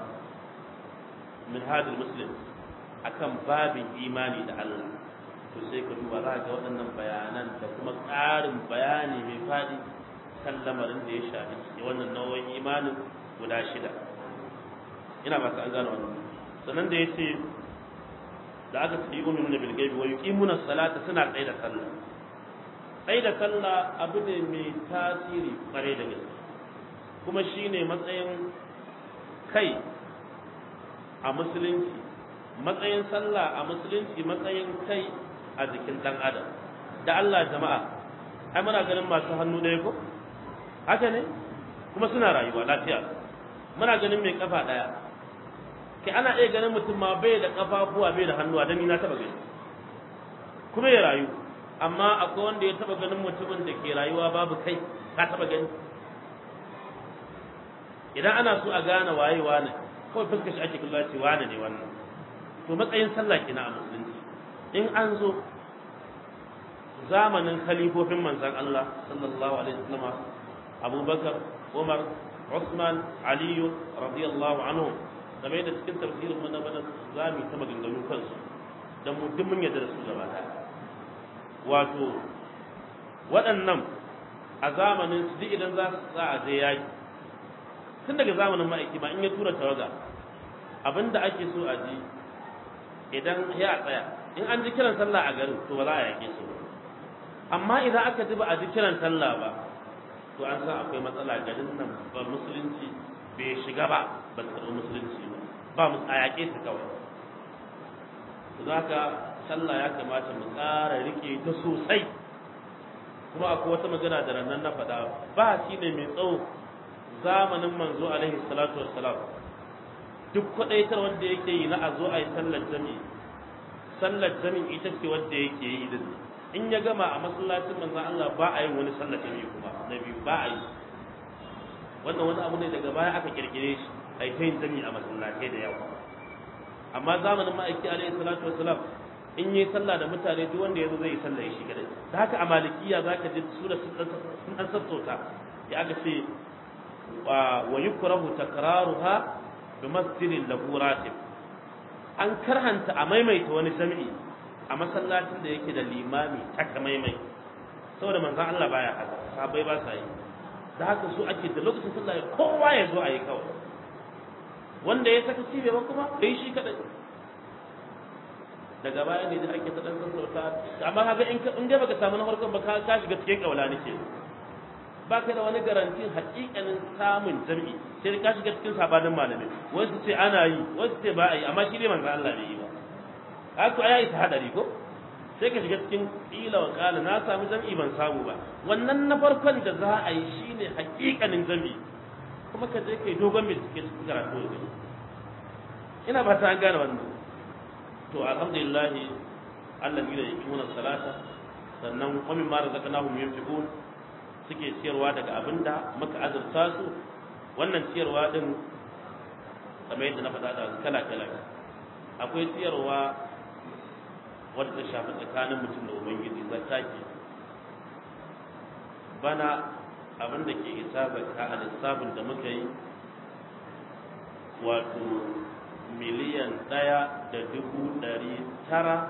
Speaker 1: minhajul muslim akan babin imani da Allah to sai ka duba za ga waɗannan bayanan da kuma ƙarin bayani mai faɗi kan lamarin da ya shafi wannan nau'in imanin guda shida ina ba ka an gano wannan sannan da ya ce da aka ce yu'minu bil ghaibi wa yuqimuna salata suna tsaye da sallah tsaye da sallah abu ne mai tasiri kware da gaske kuma shine matsayin kai a musulunci matsayin sallah a musulunci matsayin kai a jikin dan adam da Allah jama'a ai muna ganin masu hannu ɗaya ko haka ne kuma suna rayuwa lafiya muna ganin mai kafa ɗaya kai ana iya ganin mutum ma bai da kafafuwa bai da hannuwa dan ni na taba gani kuma ya rayu amma akwai wanda ya taba ganin mutumin da ke rayuwa babu kai ka taba gani idan ana so a gane waye wane kawai fuskar shi ake kallon ce wane ne wannan to matsayin sallah kina a musulunci in an zo zamanin khalifofin manzon Allah sallallahu alaihi wasallam Abubakar Umar Usman Aliyu radiyallahu anhum game da cikin tafsirin mu na bana za mu ta maganganu kansu dan mu duk mun yarda da su gaba ɗaya wato waɗannan a zamanin su duk idan za za a je yaki tun daga zamanin ma'aiki ma in ya tura tawaga abinda ake so a ji idan ya tsaya in an ji kiran sallah a garin to ba za a yake su amma idan aka ji ba a ji kiran sallah ba to an san akwai matsala garin nan ba musulunci bai shiga ba ba su karɓi musulunci ba ba mu a yaƙe su kawai za ka sallah ya kamata mu ƙara rike ta sosai kuma akwai wata magana da rannan na faɗa ba shi ne mai tsawo zamanin manzo alaihi salatu wassalam duk kwadaitar wanda yake yi na a zo a yi sallar jami'i sallar jami'i ita ce wanda yake yi din in ya gama a masallacin manzon Allah ba a yin wani sallar jami'i kuma na biyu ba a yi wannan wani abu ne daga baya aka kirkire shi a yi ta yin jami'i a masallatai da yawa amma zamanin ma'aiki alaihi salatu wassalam in yi sallah da mutane duk wanda ya zo zai yi sallah ya shi kadai da haka a malikiya za ka ji su da sun dan sassauta ya aka ce wa yukrahu takraruha bi masjidin lahu ratib an karhanta a maimaita wani jami'i a masallacin da yake da limami taka maimai saboda manzon Allah baya haka sahabbai ba sa yi da haka su ake da lokacin sallah kowa ya zo a yi kawai wanda ya saka cibe ba kuma bai shi kadai daga baya ne da ake ta dan sassauta amma kaga in in dai baka samu na farkon ba ka ka shiga cikin kaula nake ba ka da wani garantin hakikanin samun jami'i sai ka shiga cikin sabanin malami wasu ce ana yi wasu ce ba a yi amma shi ne manzo Allah bai yi ba haka ai ta hadari ko sai ka shiga cikin ila wa kala na samu jami'i ban samu ba wannan na farkon da za a yi shine hakikanin jami'i kuma ka je kai dogon bincike cikin karatu da ina ba ta gane wannan to alhamdulillah alladina yuqimuna salata sannan wa mimma razaqnahum yunfiqun suke ciyarwa daga abinda muka azurta su wannan ciyarwa din kamar yadda na faɗa da kala kala akwai ciyarwa wadda ta shafi tsakanin mutum da ubangiji zakka ke bana abin da ke isa zakka a lissafin da muka yi wato miliyan ɗaya da dubu ɗari tara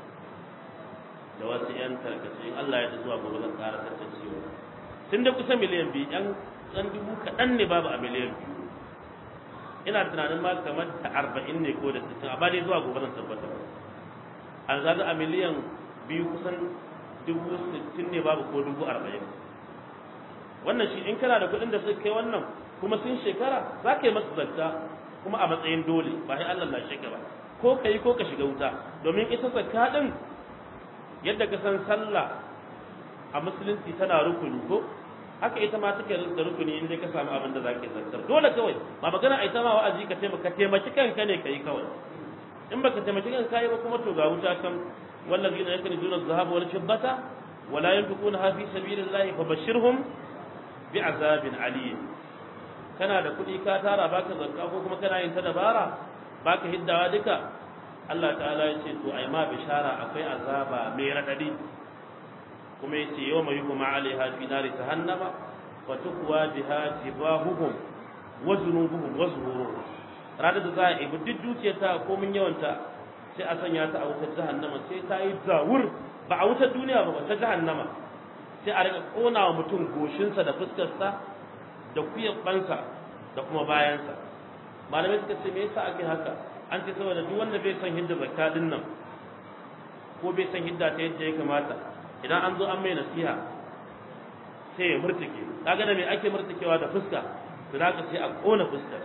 Speaker 1: da wasu 'yan tarkace in Allah ya ta zuwa gobe zan ƙara tantancewa tun da kusa miliyan biyu ɗan ɗan dubu kaɗan ne babu a miliyan biyu ina tunanin ma kamar ta arba'in ne ko da sittin amma dai zuwa gobe zan tabbatar an zaga a miliyan biyu kusan dubu sittin ne babu ko dubu arba'in wannan shi in kana da kuɗin da suka kai wannan kuma sun shekara za ka yi masu zakka kuma a matsayin dole ba sai Allah na shiga ba ko ka yi ko ka shiga wuta domin ita zakka din yadda ka san sallah a musulunci tana rukuni ko haka ita ma take da rukuni inda ka samu abin da zaka zakkar dole kawai ba magana ai ta ma wa'azi ka taimaka taimaki kanka ne kai kawai in baka taimaki kanka kai ba kuma to ga wuta kan wallazina yakunzuna adh-dhahaba wal fiddata wala yunfiquna fi sabilillahi fabashshirhum bi'azabin alim kana da kuɗi ka tara baka zakka ko kuma kana yin ta dabara baka hiddawa duka Allah ta'ala ya ce to ai ma bishara akwai azaba mai radadi kuma yace yawma yuhma 'alaiha fi nari jahannama wa tukwa biha jibahuhum wa zunubuhum wa zuhuruhum ranar da za a ibi duk dukiyar ta ko mun yawanta sai a sanya ta a wutar jahannama sai ta yi zawur ba a wutar duniya ba ta jahannama sai a rika kona wa mutum goshinsa da fuskarsa da kuyabansa da kuma bayansa malamai suka ce me yasa ake haka an ce saboda duk wanda bai san hidda zakka din nan ko bai san hidda ta yadda ya kamata idan an zo an mai nasiha sai ya murtuke kaga da me ake murtukewa da fuska to zaka sai a kona fuskar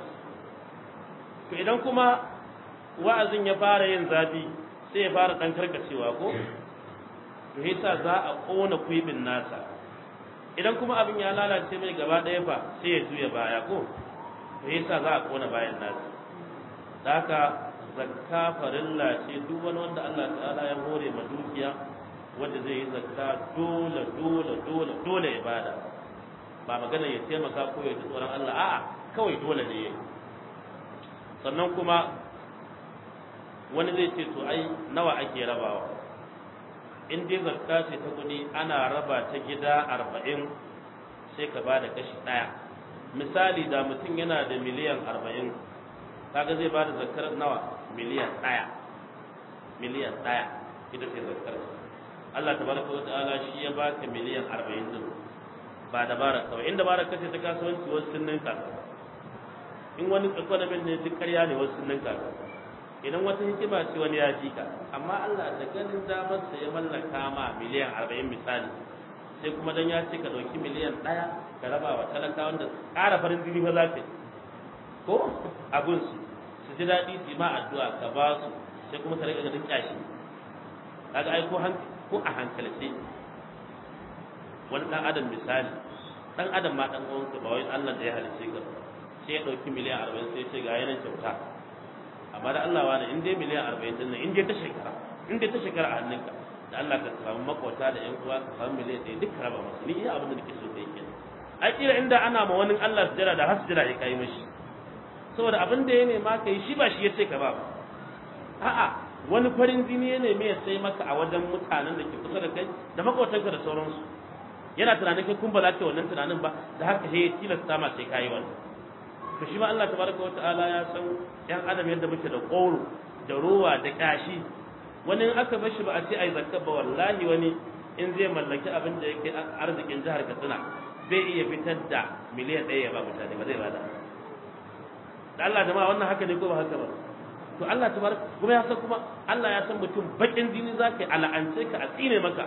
Speaker 1: to idan kuma wa'azin ya fara yin zafi sai ya fara dan karkacewa ko to yasa za a kona kuibin nasa idan kuma abin ya lalace mai gaba ɗaya fa sai ya juya baya ko to yasa za a kona bayan nasa da haka zakka farilla ce duk wani wanda Allah ta'ala ya hore ma dukiya wanda zai yi zakka dole dole dole dole ya bada ba magana ya taimaka ko ya ji tsoron Allah a'a kawai dole ne yayi sannan kuma wani zai ce to ai nawa ake rabawa in dai zakka ce ta kuɗi ana raba ta gida arba'in sai ka ba da kashi ɗaya misali da mutum yana da miliyan arba'in kaga zai ba da zakkar nawa miliyan ɗaya miliyan ɗaya ita ce zakkar Allah tabaraka wa ta'ala shi ya baka miliyan arba'in din ba dabara kawai in dabara kace ta kasuwanci wasu sun ninka in wani economy ne duk ƙarya ne wasu sun ninka idan wata hikima ce wani ya ji ka amma Allah da ganin damar sa ya mallaka ma miliyan 40 misali sai kuma dan ya ce ka dauki miliyan 1 ka raba wa talaka wanda ƙara farin jini ba za ka ko abun su su ji daɗi su ma addu'a ka ba su sai kuma ka rika ganin kyashi kaga ai ko ko a hankalce wani dan adam misali dan adam ma dan uwanka ba wai Allah da ya halice ka sai ya dauki miliyan 40 sai ya ce ga yanan kyauta amma da Allah wani in dai miliyan 40 din nan in dai ta shekara in dai ta shekara a hannunka da Allah ka samu makwata da ƴan uwa ka samu miliyan ɗaya duk raba masa ni iya abin da nake so kai kenan ai kira inda ana ma wani Allah sujada da har sujada ya kai mishi saboda abin da ya nema kai shi ba shi ya ce ka ba a'a wani farin jini ya neme ya sai maka a wajen mutanen da ke kusa da kai da makwatanka da sauransu yana tunanin kai kun ba za ka wannan tunanin ba da haka sai ya tilasta ma sai kayi wannan to shi ma Allah tabaraka wataala ya san yan adam yadda muke da ƙoro da rowa da kashi wani in aka bar shi ba a ce ai zakka ba wallahi wani in zai mallaki abin da yake arzikin jihar Katsina zai iya fitar da miliyan ɗaya ya ba mutane ba zai bada da Allah jama'a wannan haka ne ko ba haka ba to Allah tabar kuma ya san kuma Allah ya san mutum bakin jini zaka yi ala'ance ka a tsine maka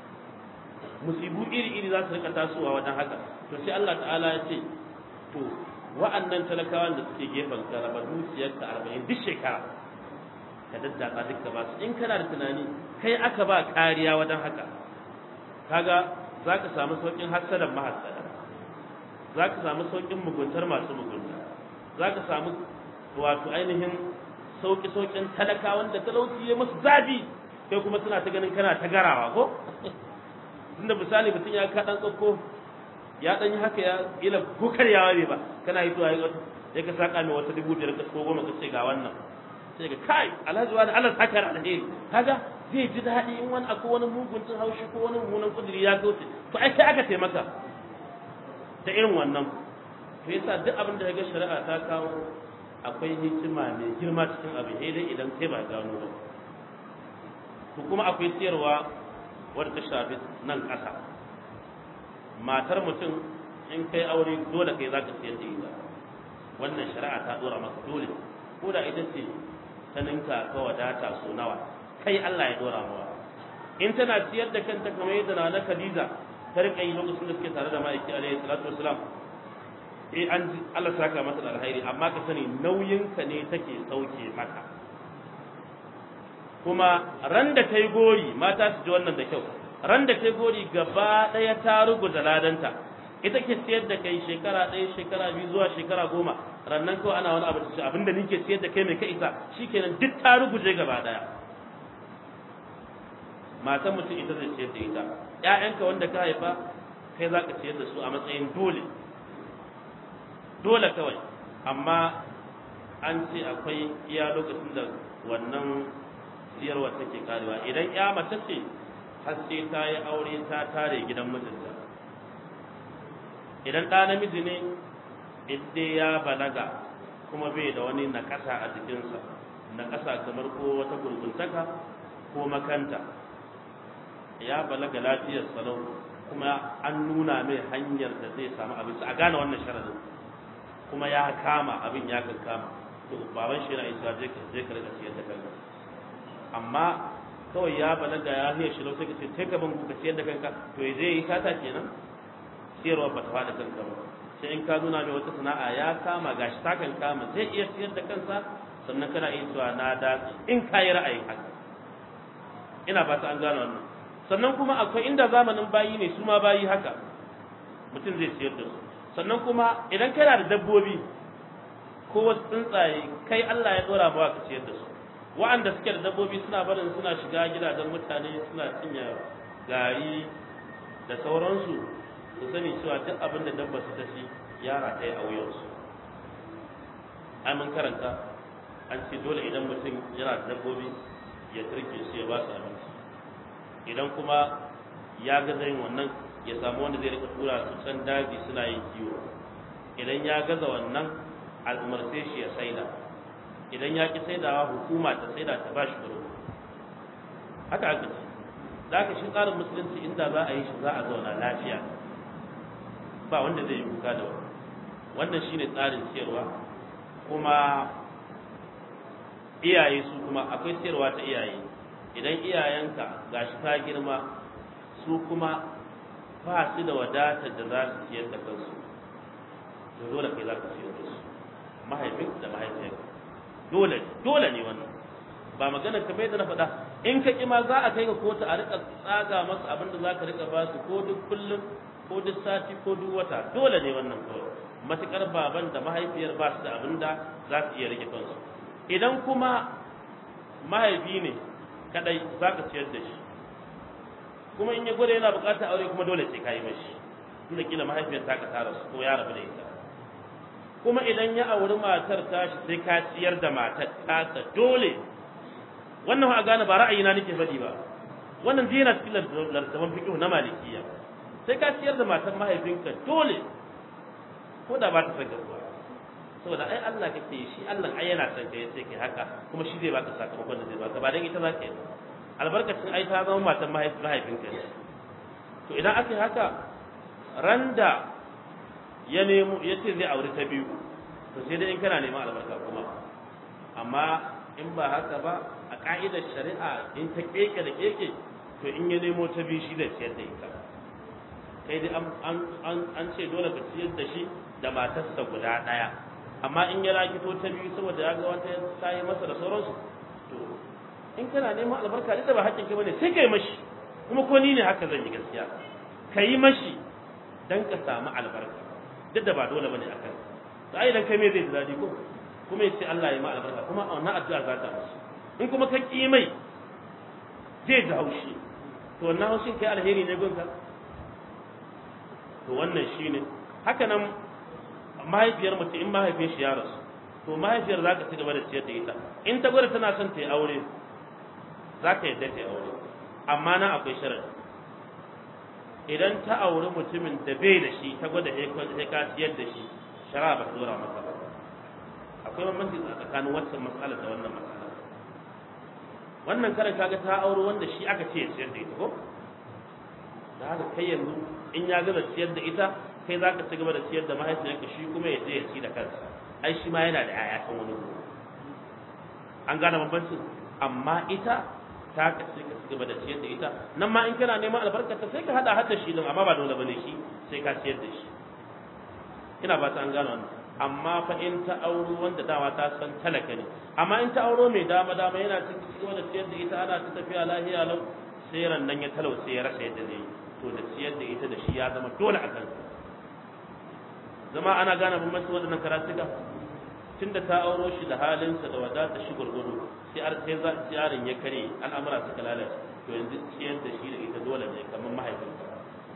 Speaker 1: musibu iri iri za su rika tasowa wajen haka to sai Allah ta'ala ya ce to wa'annan talakawan da suke gefen ka raba dukiyarka arba'in duk shekara ka daddaka duka ba su in kana da tunani kai aka ba kariya wajen haka kaga za ka samu sauƙin hassadan mahassada za ka samu sauƙin muguntar masu mugunta za ka samu wato ainihin sauƙi-sauƙin talakawan da talauci ya musu zafi kai kuma suna ta ganin kana ta garawa ko tunda misali mutum ya ka dan tsakko ya dan yi haka ya ila ko karyawa ne ba kana yi zuwa ya ka saka mai wata dubu biyar ka ko goma ka ce ga wannan sai ga kai alhaji wani Allah saka da alheri kaga zai ji daɗi in wani akwai wani muguncin haushi ko wani mummunan kudiri ya kauce to ai sai aka taimaka ta irin wannan to yasa duk abin da ga shari'a ta kawo akwai hikima mai girma cikin abin sai dai idan kai ba gano ba to kuma akwai siyarwa wadda ta shafi nan ƙasa matar mutum in kai aure dole kai za ka siyar da ita wannan shari'a ta dora maka dole ko da ita ce ta ninka ka wadata so nawa kai Allah ya dora mawa in tana siyar da kanta kamar yadda na Khadija ta rika yi lokacin da suke tare da ma'aiki alaihi salatu wasalam eh an Allah saka mata da alheri amma ka sani nauyinka ne take sauke maka kuma ran da ta yi gori mata su ji wannan da kyau ran da ta yi gori gaba ɗaya ta ruguza ladanta ita ke siyar da kai shekara ɗaya shekara biyu zuwa shekara goma rannan kawai ana wani abu da shi abinda nike siyar da kai mai ka isa shikenan duk ta ruguje gaba ɗaya matan mutum ita zai siyar da ita ƴaƴanka wanda ka haifa kai za ka siyar da su a matsayin dole dole kawai amma an ce akwai iya lokacin da wannan siyarwa take karewa idan ya mace ce har sai ta yi aure ta tare gidan mijinta idan ɗa namiji ne idan ya balaga kuma bai da wani nakasa a jikinsa nakasa kamar ko wata gurguntaka ko makanta ya balaga lafiyar salau kuma an nuna mai hanyar da zai samu abinci a gane wannan sharadin kuma ya kama abin ya kan kama to baban shi yana isa je ka je ka riga siyar da kanka amma kawai ya balaga ya hiya shi sai ka ce sai ka ban ka siyar da kanka to ya je yi sata kenan siyarwa ba ta fada kanka ba sai in ka nuna mai wata sana'a ya kama gashi ta kan kama zai iya siyar da kansa sannan kana iya cewa na da in ka yi ra'ayin haka ina ba ta an gane wannan sannan kuma akwai inda zamanin bayi ne su ma bayi haka mutum zai siyar da su sannan kuma idan kana da dabbobi ko wasu tsuntsaye kai Allah ya dora ba ka ciyar da su wa'anda suke da dabbobi suna barin suna shiga gidajen mutane suna cinye gari da sauransu su sani cewa duk abin da dabba su ta ci yara ta yi a wuyansu ai mun karanta an ce dole idan mutum yana da dabbobi ya turke su ya ba su abinci idan kuma ya gaza yin wannan ya samu wanda zai rika tura su can daji suna yin kiwo idan ya gaza wannan al'umarce shi ya saida idan ya ki saidawa hukuma ta saida ta bashi kuɗi haka aka ce za ka shi tsarin musulunci inda za a yi shi za a zauna lafiya ba wanda zai yi kuka da wani wannan shine tsarin siyarwa kuma iyaye su kuma akwai siyarwa ta iyaye idan iyayenka gashi ta girma su kuma ba su da wadatar da za su siyar da kansu to dole kai za ka siyar da su mahaifin da mahaifiyarka dole dole ne wannan ba magana ka bai da na faɗa in ka ƙi ma za a kai ka kotu a rika tsaga masu abin da za ka rika ba su ko duk kullum ko ko duk sati ko duk wata dole ne wannan kawai matukar baban da mahaifiyar ba su da abin da za su iya rike kansu idan kuma mahaifi ne kadai za ka ciyar da shi kuma in ya gwada yana bukatar aure kuma dole sai ka yi mashi tunda kila mahaifiyar ta ka tara su ko ya rabu da ita kuma idan ya auri matar tashi sai ka ciyar da matar tasa dole wannan a gane ba ra'ayina nake faɗi ba wannan zai yana cikin lartaban fiqh na malikiya sai ka ciyar da matar mahaifinka dole ko da ba ta san ruwa saboda ai Allah kake shi Allah ai yana son kai sai kai haka kuma shi zai baka sakamakon da zai baka ba dan ita za ka yi albarkacin ai ta zama matar mahaifinka ne to idan aka yi haka randa ya nemo ya ce zai aure ta biyu to sai dai in kana neman albarka kuma amma in ba haka ba a ka'idar shari'a in ta keke da keke to in ya nemo ta biyu shi zai ciyar da ita kai dai an ce dole ka ciyar da shi da matarsa guda ɗaya amma in ya rakito ta biyu saboda ya ga wata ta yi masa da sauransu to in kana neman albarka duk da ba haƙƙin ka bane sai kai mashi kuma ko ni ne haka zan yi gaskiya ka yi mashi dan ka samu albarka duk da ba dole bane akan to ai dan kai me zai dadi ko kuma yace Allah ya ma albarka kuma a wannan addu'a za ta musu in kuma ka ki mai zai ji haushi to wannan haushin kai alheri ne gonka to wannan shine haka nan mahaifiyar mutum in mahaifin shi ya rasu to mahaifiyar za ka ci gaba da ciyar da ita in ta gwada tana son ta yi aure za ka yadda ta yi aure amma nan akwai sharadi idan ta auri mutumin da bai da shi ta gwada sai ka ciyar da shi shara ba ta dora masa ba akwai bambanci tsakanin wancan matsalar da wannan matsalar wannan karan kaga ta auri wanda shi aka ce ya ciyar da ita ko da haka kai yanzu in ya gama ciyar da ita kai za ka ci gaba da ciyar da mahaifiyarka shi kuma ya je ya ci da kansa ai shi ma yana da 'ya'ya kan wani an gane bambancin amma ita ta ka sai ka cigaba da ciyar da ita nan ma in kana neman albarkata sai ka hada hada shi din amma ba dole bane shi sai ka ciyar da shi ina ba ta an gano wannan amma fa in ta auro wanda dama ta san talaka ne amma in ta auro mai dama dama yana cigaba da ciyar da ita ana ta tafiya lahiya lau sai ran nan ya talau sai ya rasa yadda zai yi to da ciyar da ita da shi ya zama dole a kansa zama ana gane bambanci waɗannan karatuka tunda ta auro shi da halinsa da wadata shi gurgudu sai ar sai za yaron ya kare al'amura suka lalace to yanzu ciyar da shi da ita dole ne kamar mahaifinsa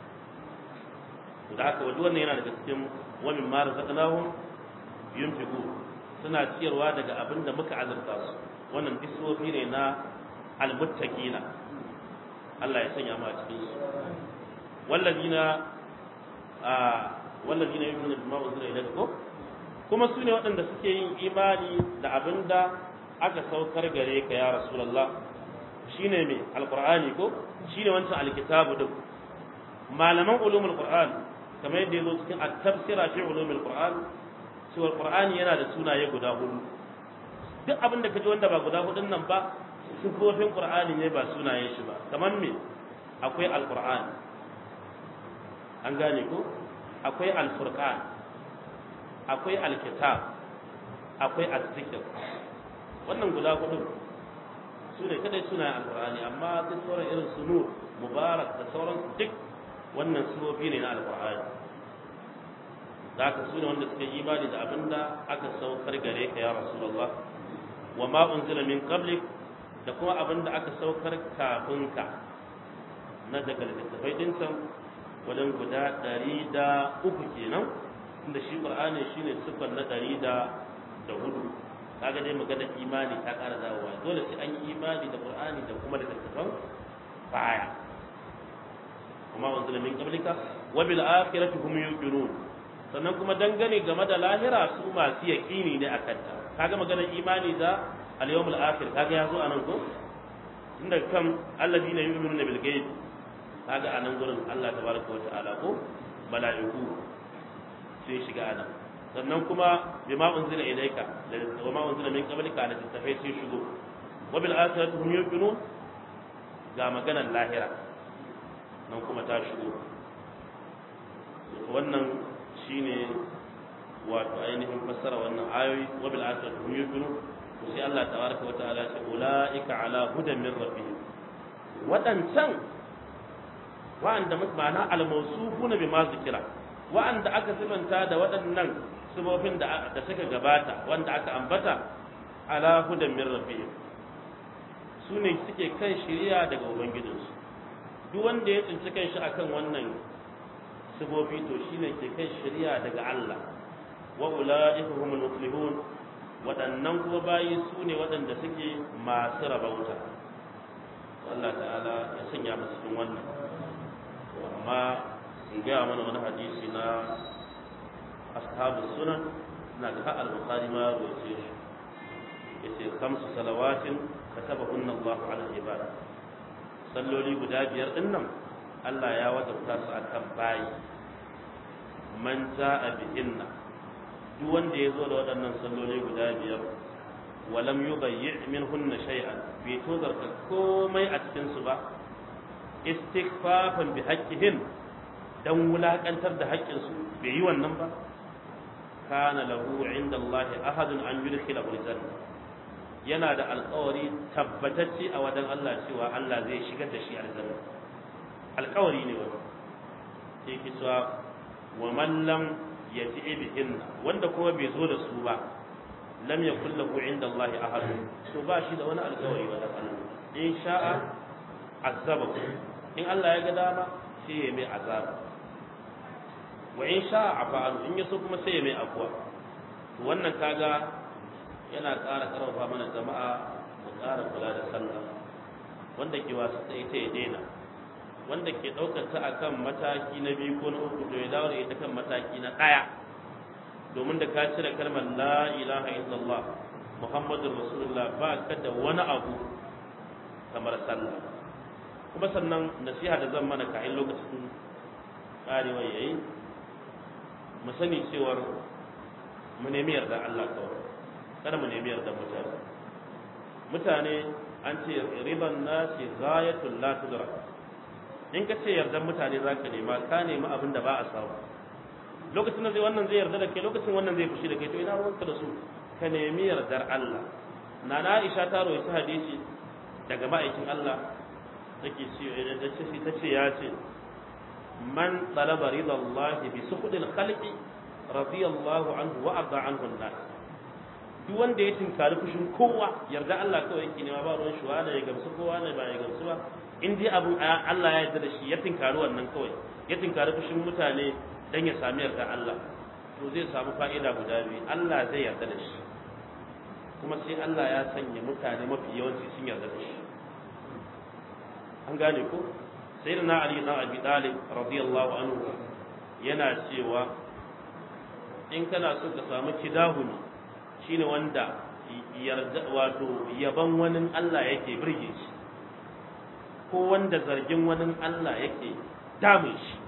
Speaker 1: to da haka wajen wannan yana daga cikin wa min ma razaqnahum yunfiqu suna ciyarwa daga abin da muka azurta su wannan bisofi ne na almuttaqina Allah ya sanya mu a cikin su wallazina a wallazina yu'minuna bima unzila ilaykum kuma su ne waɗanda suke yin imani da abin da aka saukar gare ka ya rasulallah shi ne mai alƙur'ani ko shi ne wancan alkitabu duk malaman ulumul qur'an kamar yadda ya zo cikin at-tafsira fi ulumul qur'an cewa qur'ani yana da sunaye guda hudu duk abin da kaji wanda ba guda hudun nan ba sifofin qur'ani ne ba sunayen shi ba kamar me akwai alqur'an an gane ko akwai alfurqan akwai alkitab akwai azzikir wannan guda hudu su ne kadai suna alqur'ani amma duk sauran irin su nur mubarak da sauran duk wannan surofi ne na alqur'ani zaka su ne wanda suka yi imani da abinda aka saukar gare ka ya rasulullah wa ma unzila min qablik da kuma abinda aka saukar kafin ka na daga littattafai din can wajen guda ɗari da uku kenan inda shi qur'ani shine sifar na ɗari da da hudu kaga dai magana imani ta ƙara dawowa dole sai an yi imani da qur'ani da kuma da littattafan baya kuma wanzu min qablika wa bil akhirati hum yuqinun sannan kuma dangane game da lahira su masu yaqini ne akan ta kaga magana imani da al yawmul akhir kaga yazo anan ko inda kan alladina yu'minuna bil ghaib kaga anan gurin Allah tabaraka wa ta'ala ko mala'iku sai shiga anan sannan kuma bima unzila ilayka wa ma unzila min qablika da tafai sai shigo wa bil akhirati hum yuqinun ga maganar lahira nan kuma ta shigo wannan shine wato ainihin fassara wannan ayoyi wa bil akhirati hum yuqinun sai Allah tabaraka wa ta'ala ya ce ulaika ala hudan min rabbihim wadancan wa'anda ma'ana al-mawsufuna bima zikira wa'anda aka sifanta da waɗannan sifofin da da suka gabata wanda aka ambata ala hudan min rabbihim su ne suke kan shari'a daga ubangijinsu duk wanda ya tsinci kanshi akan wannan sifofi to shine ke kan shari'a daga Allah wa ulaika humul muflihun waɗannan kuma bayi su ne waɗanda suke masu rabauta Allah ta'ala ya sanya mu cikin wannan amma in gaya mana wani hadisi na ashabu sunan na ga al-bukhari ma rawaye shi yace khamsu salawatin katabahunna Allah ala ibad salloli guda biyar din nan Allah ya wajabta su akan bayi man ja'a bihinna duk wanda ya zo da waɗannan salloli guda biyar walam yubayyi minhunna shay'an bai tozarta komai a cikin su ba istighfafan bi haqqihin dan wulakantar da haƙƙin su bai yi wannan ba kana lahu inda Allah ahadun an yudkhila aljanna yana da alƙawari tabbatacce a wajen Allah cewa Allah zai shigar da shi aljanna alƙawari ne wannan sai ki cewa wa man lam yati bihin wanda kuma bai zo da su ba lam yakul lahu inda Allah ahad to ba shi da wani alƙawari wajen Allah in sha'a azabahu in Allah ya ga dama sai ya mai azaba wa in sha'a afa'alu in yaso kuma sai ya mai afwa to wannan kaga yana ƙara ƙarfafa mana jama'a mu ƙara kula da sallah wanda ke wasu tsaye ta ya daina wanda ke ɗaukar ta akan mataki na biyu ko na uku to ya dawo da ita kan mataki na ɗaya domin da ka cire kalmar la ilaha illallah muhammadur rasulullah ba ka da wani abu kamar sallah kuma sannan nasiha da zan mana ka'in lokacin ƙarewa yayi mu sani cewar mu nemi yarda Allah kawai kada mu nemi yarda mutane mutane an ce riban nasi ghayatul la tudrak in ka ce yardan mutane zaka nema ka nemi abin da ba a samu lokacin da zai wannan zai yarda da kai lokacin wannan zai fushi da kai to ina ruwanka da su ka nemi yardar Allah nana Aisha ta rawaita hadisi daga ma'aikin Allah take ce da ce ta ce ya ce man talaba ridallahi bi sukhudil khalqi radiyallahu anhu wa arda anhu an-nas duk wanda ya tinkari fushin kowa yarda Allah kawai yake nema ba ruwan shi wani ya gamsu kowa ne ba ya gamsu ba in dai abu Allah ya yarda da shi ya tinkari wannan kawai ya tinkari fushin mutane dan ya sami yarda Allah to zai samu fa'ida guda biyu Allah zai yarda da shi kuma sai Allah ya sanya mutane mafi yawanci sun yarda da shi an gane ko sayyidina Ali na Abi Talib radiyallahu anhu yana cewa in kana so ka samu kidahuni shine wanda yarda wato yaban wani Allah yake birge shi ko wanda zargin wani Allah yake damun shi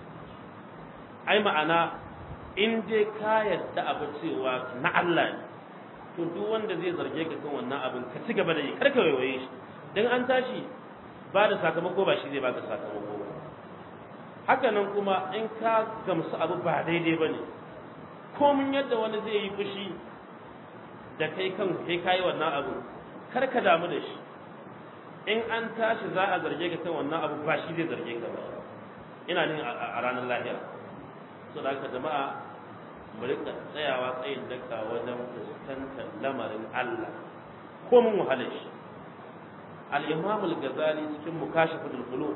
Speaker 1: ai ma'ana in dai ka yadda abu cewa na Allah ne to duk wanda zai zarge ka kan wannan abin ka ci gaba da yi karka waiwaye shi dan an tashi ba da sakamako ba shi zai baka sakamako ba haka nan kuma in ka gamsu abu ba daidai ba ne komin yadda wani zai yi fushi da kai kan kai kayi wannan abu kar ka damu da shi in an tashi za a zarge ka kan wannan abu ba shi zai zarge ka ba ina ne a ranar lahira so da haka jama'a mu rika tsayawa tsayin daka wajen fuskantar lamarin Allah ko mun wahala shi al-imam al-ghazali cikin mukashafatul qulub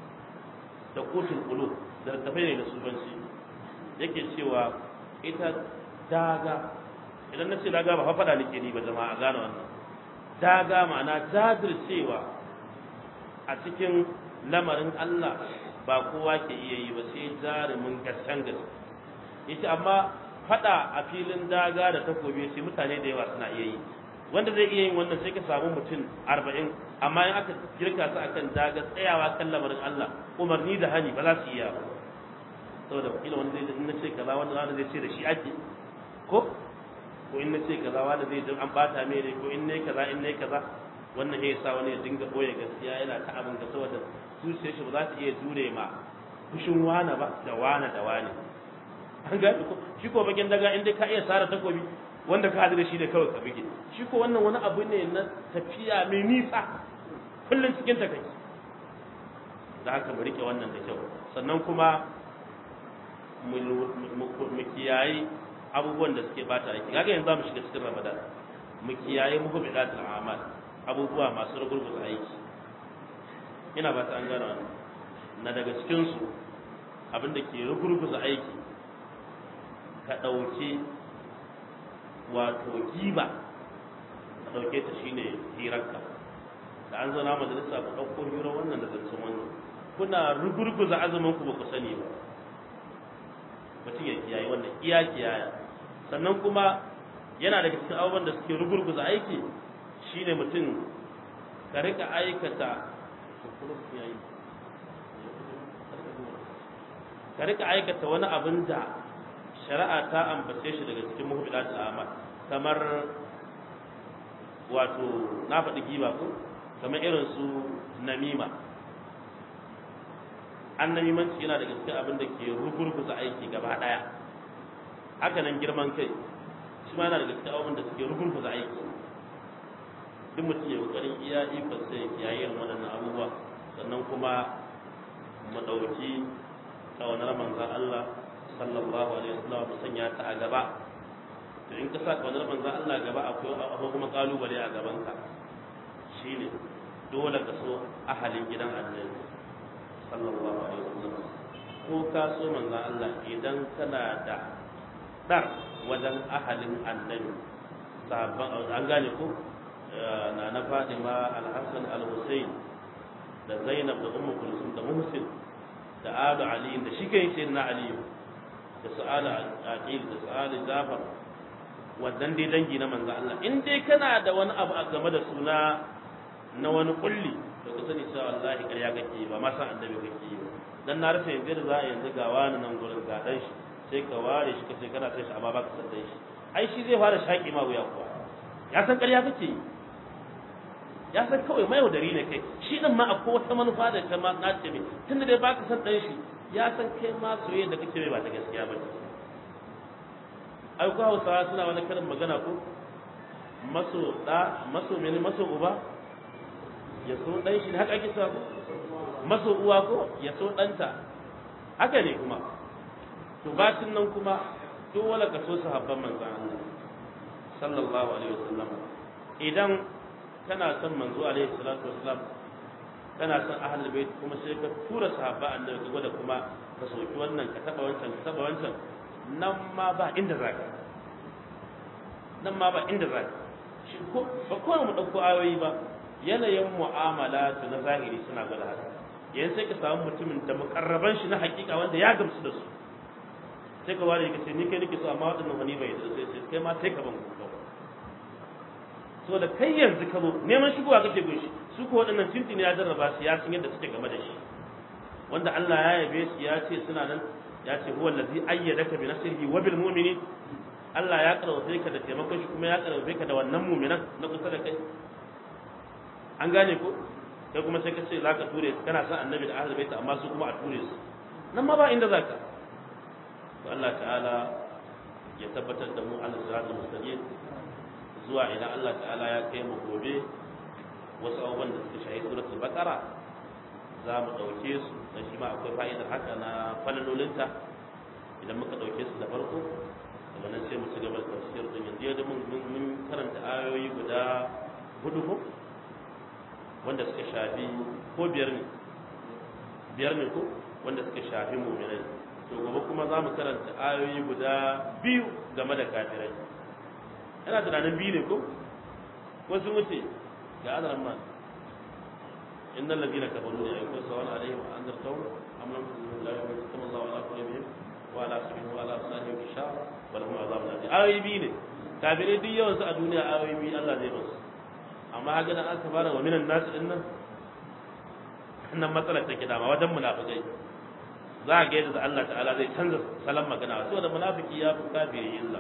Speaker 1: da qutul qulub da tafai ne da subanci yake cewa ita daga idan na ce daga ba faɗa nake ni ba jama'a gane wannan daga ma'ana jajircewa a cikin lamarin Allah ba kowa ke iya yi ba sai jarumin gasken gaske yace amma faɗa a filin daga da takobi sai mutane da yawa suna iya yi wanda zai iya yin wannan sai ka samu mutum arba'in amma in aka girka su akan daga tsayawa kan lamarin Allah umarni da hani ba za su iya ba saboda kila wanda zai in na ce kaza wanda wanda zai ce da shi ake ko ko in na ce kaza wanda zai jin an bata mai ne ko in ne kaza in ne kaza wannan ya sa wani ya dinga boye gaskiya yana ta abin da saboda zuciyar shi ba za ta iya jure ma fushin wana ba da wana da wani an gani ko shi ko bakin daga inda ka iya sara takobi wanda ka hadu da shi da kawai ka bige shi ko wannan wani abu ne na tafiya mai nisa kullum cikin ta kai da haka mu rike wannan da kyau sannan kuma mu kiyaye abubuwan da suke bata aiki kaga yanzu mu shiga cikin ramadan mu kiyaye muku bidatul amal abubuwa masu rugurguza aiki ina ba ta an gana na daga cikin su abin da ke rugurguza aiki ka ɗauki wato giba ka ɗauke ta shine hirarka da an zauna majalisa ku ɗauko hirar wannan da zancen wannan kuna rugurguza azumin ku ba ku sani ba mutum ya kiyaye wannan iya kiyaya sannan kuma yana daga cikin abubuwan da suke rugurguza aiki shine mutum ka rika aikata ka rika aikata wani abin da shari'a ta ambace shi daga cikin muhimmatul amal kamar wato na faɗi giba ko kamar irin su namima an namimanci yana daga cikin abin da ke rugurguza aiki gaba ɗaya haka nan girman kai shi ma yana daga cikin abin da suke rugurguza aiki duk mutum ya kokarin iya ikon sai ya yi irin waɗannan abubuwa sannan kuma mu ɗauki ƙaunar manzan Allah sallallahu alaihi wasallam mu sanya ta a gaba to in ka sa ƙaunar manzan Allah gaba akwai akwai kuma ƙalubale a gabanka shine dole ka so ahalin gidan annabi sallallahu alaihi wasallam ko ka so manzan Allah idan kana da dar wajen ahalin annabi sabon an gane ko na na Fatima al-Hassan al-Hussein da Zainab da Ummu Kulsum da Muhsin da Abu Ali da shi kai sai na Ali da Sa'ala Aqil da Sa'ala Jafar wannan dai dangi na manzo Allah in dai kana da wani abu a game da suna na wani kulli to ka sani cewa wallahi ƙarya kake ba ma san annabi kake yi dan na rasa yanzu da za a yanzu ga wani nan gurin ga dan shi sai ka ware shi kace kana sai shi amma ba ka san dan shi ai shi zai fara shaki ma wuya kuwa ya san ƙarya kake yi ya san kawai mai yaudari ne kai shi din ma akwai wata manufa da ta ma na ce mai tunda dai baka san dan shi ya san kai ma soyayya da kake mai ba ta gaskiya ba ce ai ko Hausawa suna wani karin magana ko maso da maso mene maso uba ya so dan shi haka ake cewa ko maso uwa ko ya so danta haka ne kuma to bacin nan kuma dole ka so sahabban manzon Allah sallallahu alaihi wasallam idan kana son manzo alaihi salatu wassalam kana son ahlul bait kuma sai ka tura sahaba annabi ka gwada kuma ka soki wannan ka taba wancan ka taba wancan nan ma ba inda zaka nan ma ba inda zaka shi ko ba ko mu dauko ayoyi ba yanayin mu'amala na zahiri suna gwada haka yayin sai ka samu mutumin da mukarraban shi na hakika wanda ya gamsu da su sai ka ware ka ce ni kai nake so amma waɗannan wani bai da sai kai ma sai ka ban ku so da kai yanzu ka zo neman shigowa kake gun shi su ko waɗannan tintini ya jarraba su ya san yadda suke game da shi wanda Allah ya yabe shi ya ce suna nan ya ce huwa allazi ayyadaka bi nasrihi wa bil mu'minin Allah ya karwafe ka da taimakon shi kuma ya karwafe ka da wannan mu'minan na kusa da kai an gane ko kai kuma sai ka ce zaka ture su kana son annabi da ahlul bait amma su kuma a ture su nan ma ba inda zaka to Allah ta'ala ya tabbatar da mu ala siratul mustaqim zuwa idan Allah ta'ala ya kai mu gobe wasu abubuwan da suka shahi suratul baqara za mu ɗauke su da shi ma akwai fa'idar haka na falalolinta idan muka ɗauke su da farko daga nan sai mu ci gaba da tafsir din yanzu yadda mun mun karanta ayoyi guda hudu ko wanda suka shafi ko biyar ne biyar ne ko wanda suka shafi mu'minai to gobe kuma za mu karanta ayoyi guda biyu game da kafirai yana tunanin biyu ne ko wasu wuce ga adaran ma inna allazina kafaru la yakun sawan alaihim wa anzartahum am lam tunzir la yu'minu Allahu ala qulubihim wa ala sam'ihim wa ala absarihim gishaw wa lahum azabun alim ayoyi biyu ne kafirai duk yawan su a duniya ayoyi biyu Allah zai basu amma haka dan aka fara wa minan nasu din nan nan matsalar take dama wajen munafikai za a ga yadda Allah ta'ala zai canza salon magana saboda munafiki ya fi kafiri illa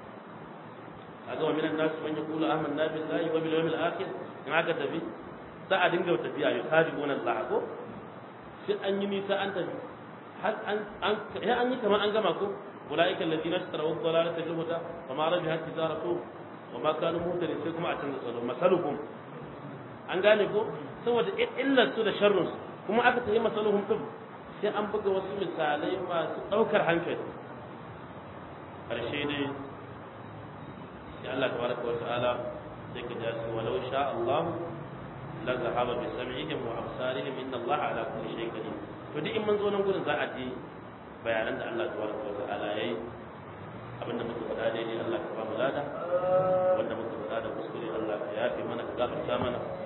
Speaker 1: kaga wa minan nas man yaqulu amanna billahi wa bil yawmil akhir in aka tafi za a dinga tafiya ya sadiquna Allah ko sai an yi nisa an tafi har an an ya an yi kamar an gama ko ulaika alladhina ishtaraw ad-dalalata bil huda wa ma rabihat tijaratuhum wa ma kanu muhtadin sai kuma a canza salo masaluhum an gane ko saboda illar su da sharrun kuma aka tafi masaluhum din sai an buga wasu misalai masu ɗaukar hankali ƙarshe ne sai Allah tabaraka wa ta'ala sai ka ja su walau sha Allah la zahaba bi sam'ihim wa absarihim inna Allah ala kulli shay'in qadir to duk in mun zo nan gurin za a ji bayanan da Allah tabaraka wa ta'ala yayi abinda muka faɗa daidai Allah ka ba mu lada wanda muka faɗa da kuskure Allah ka yafe mana ka gafarta mana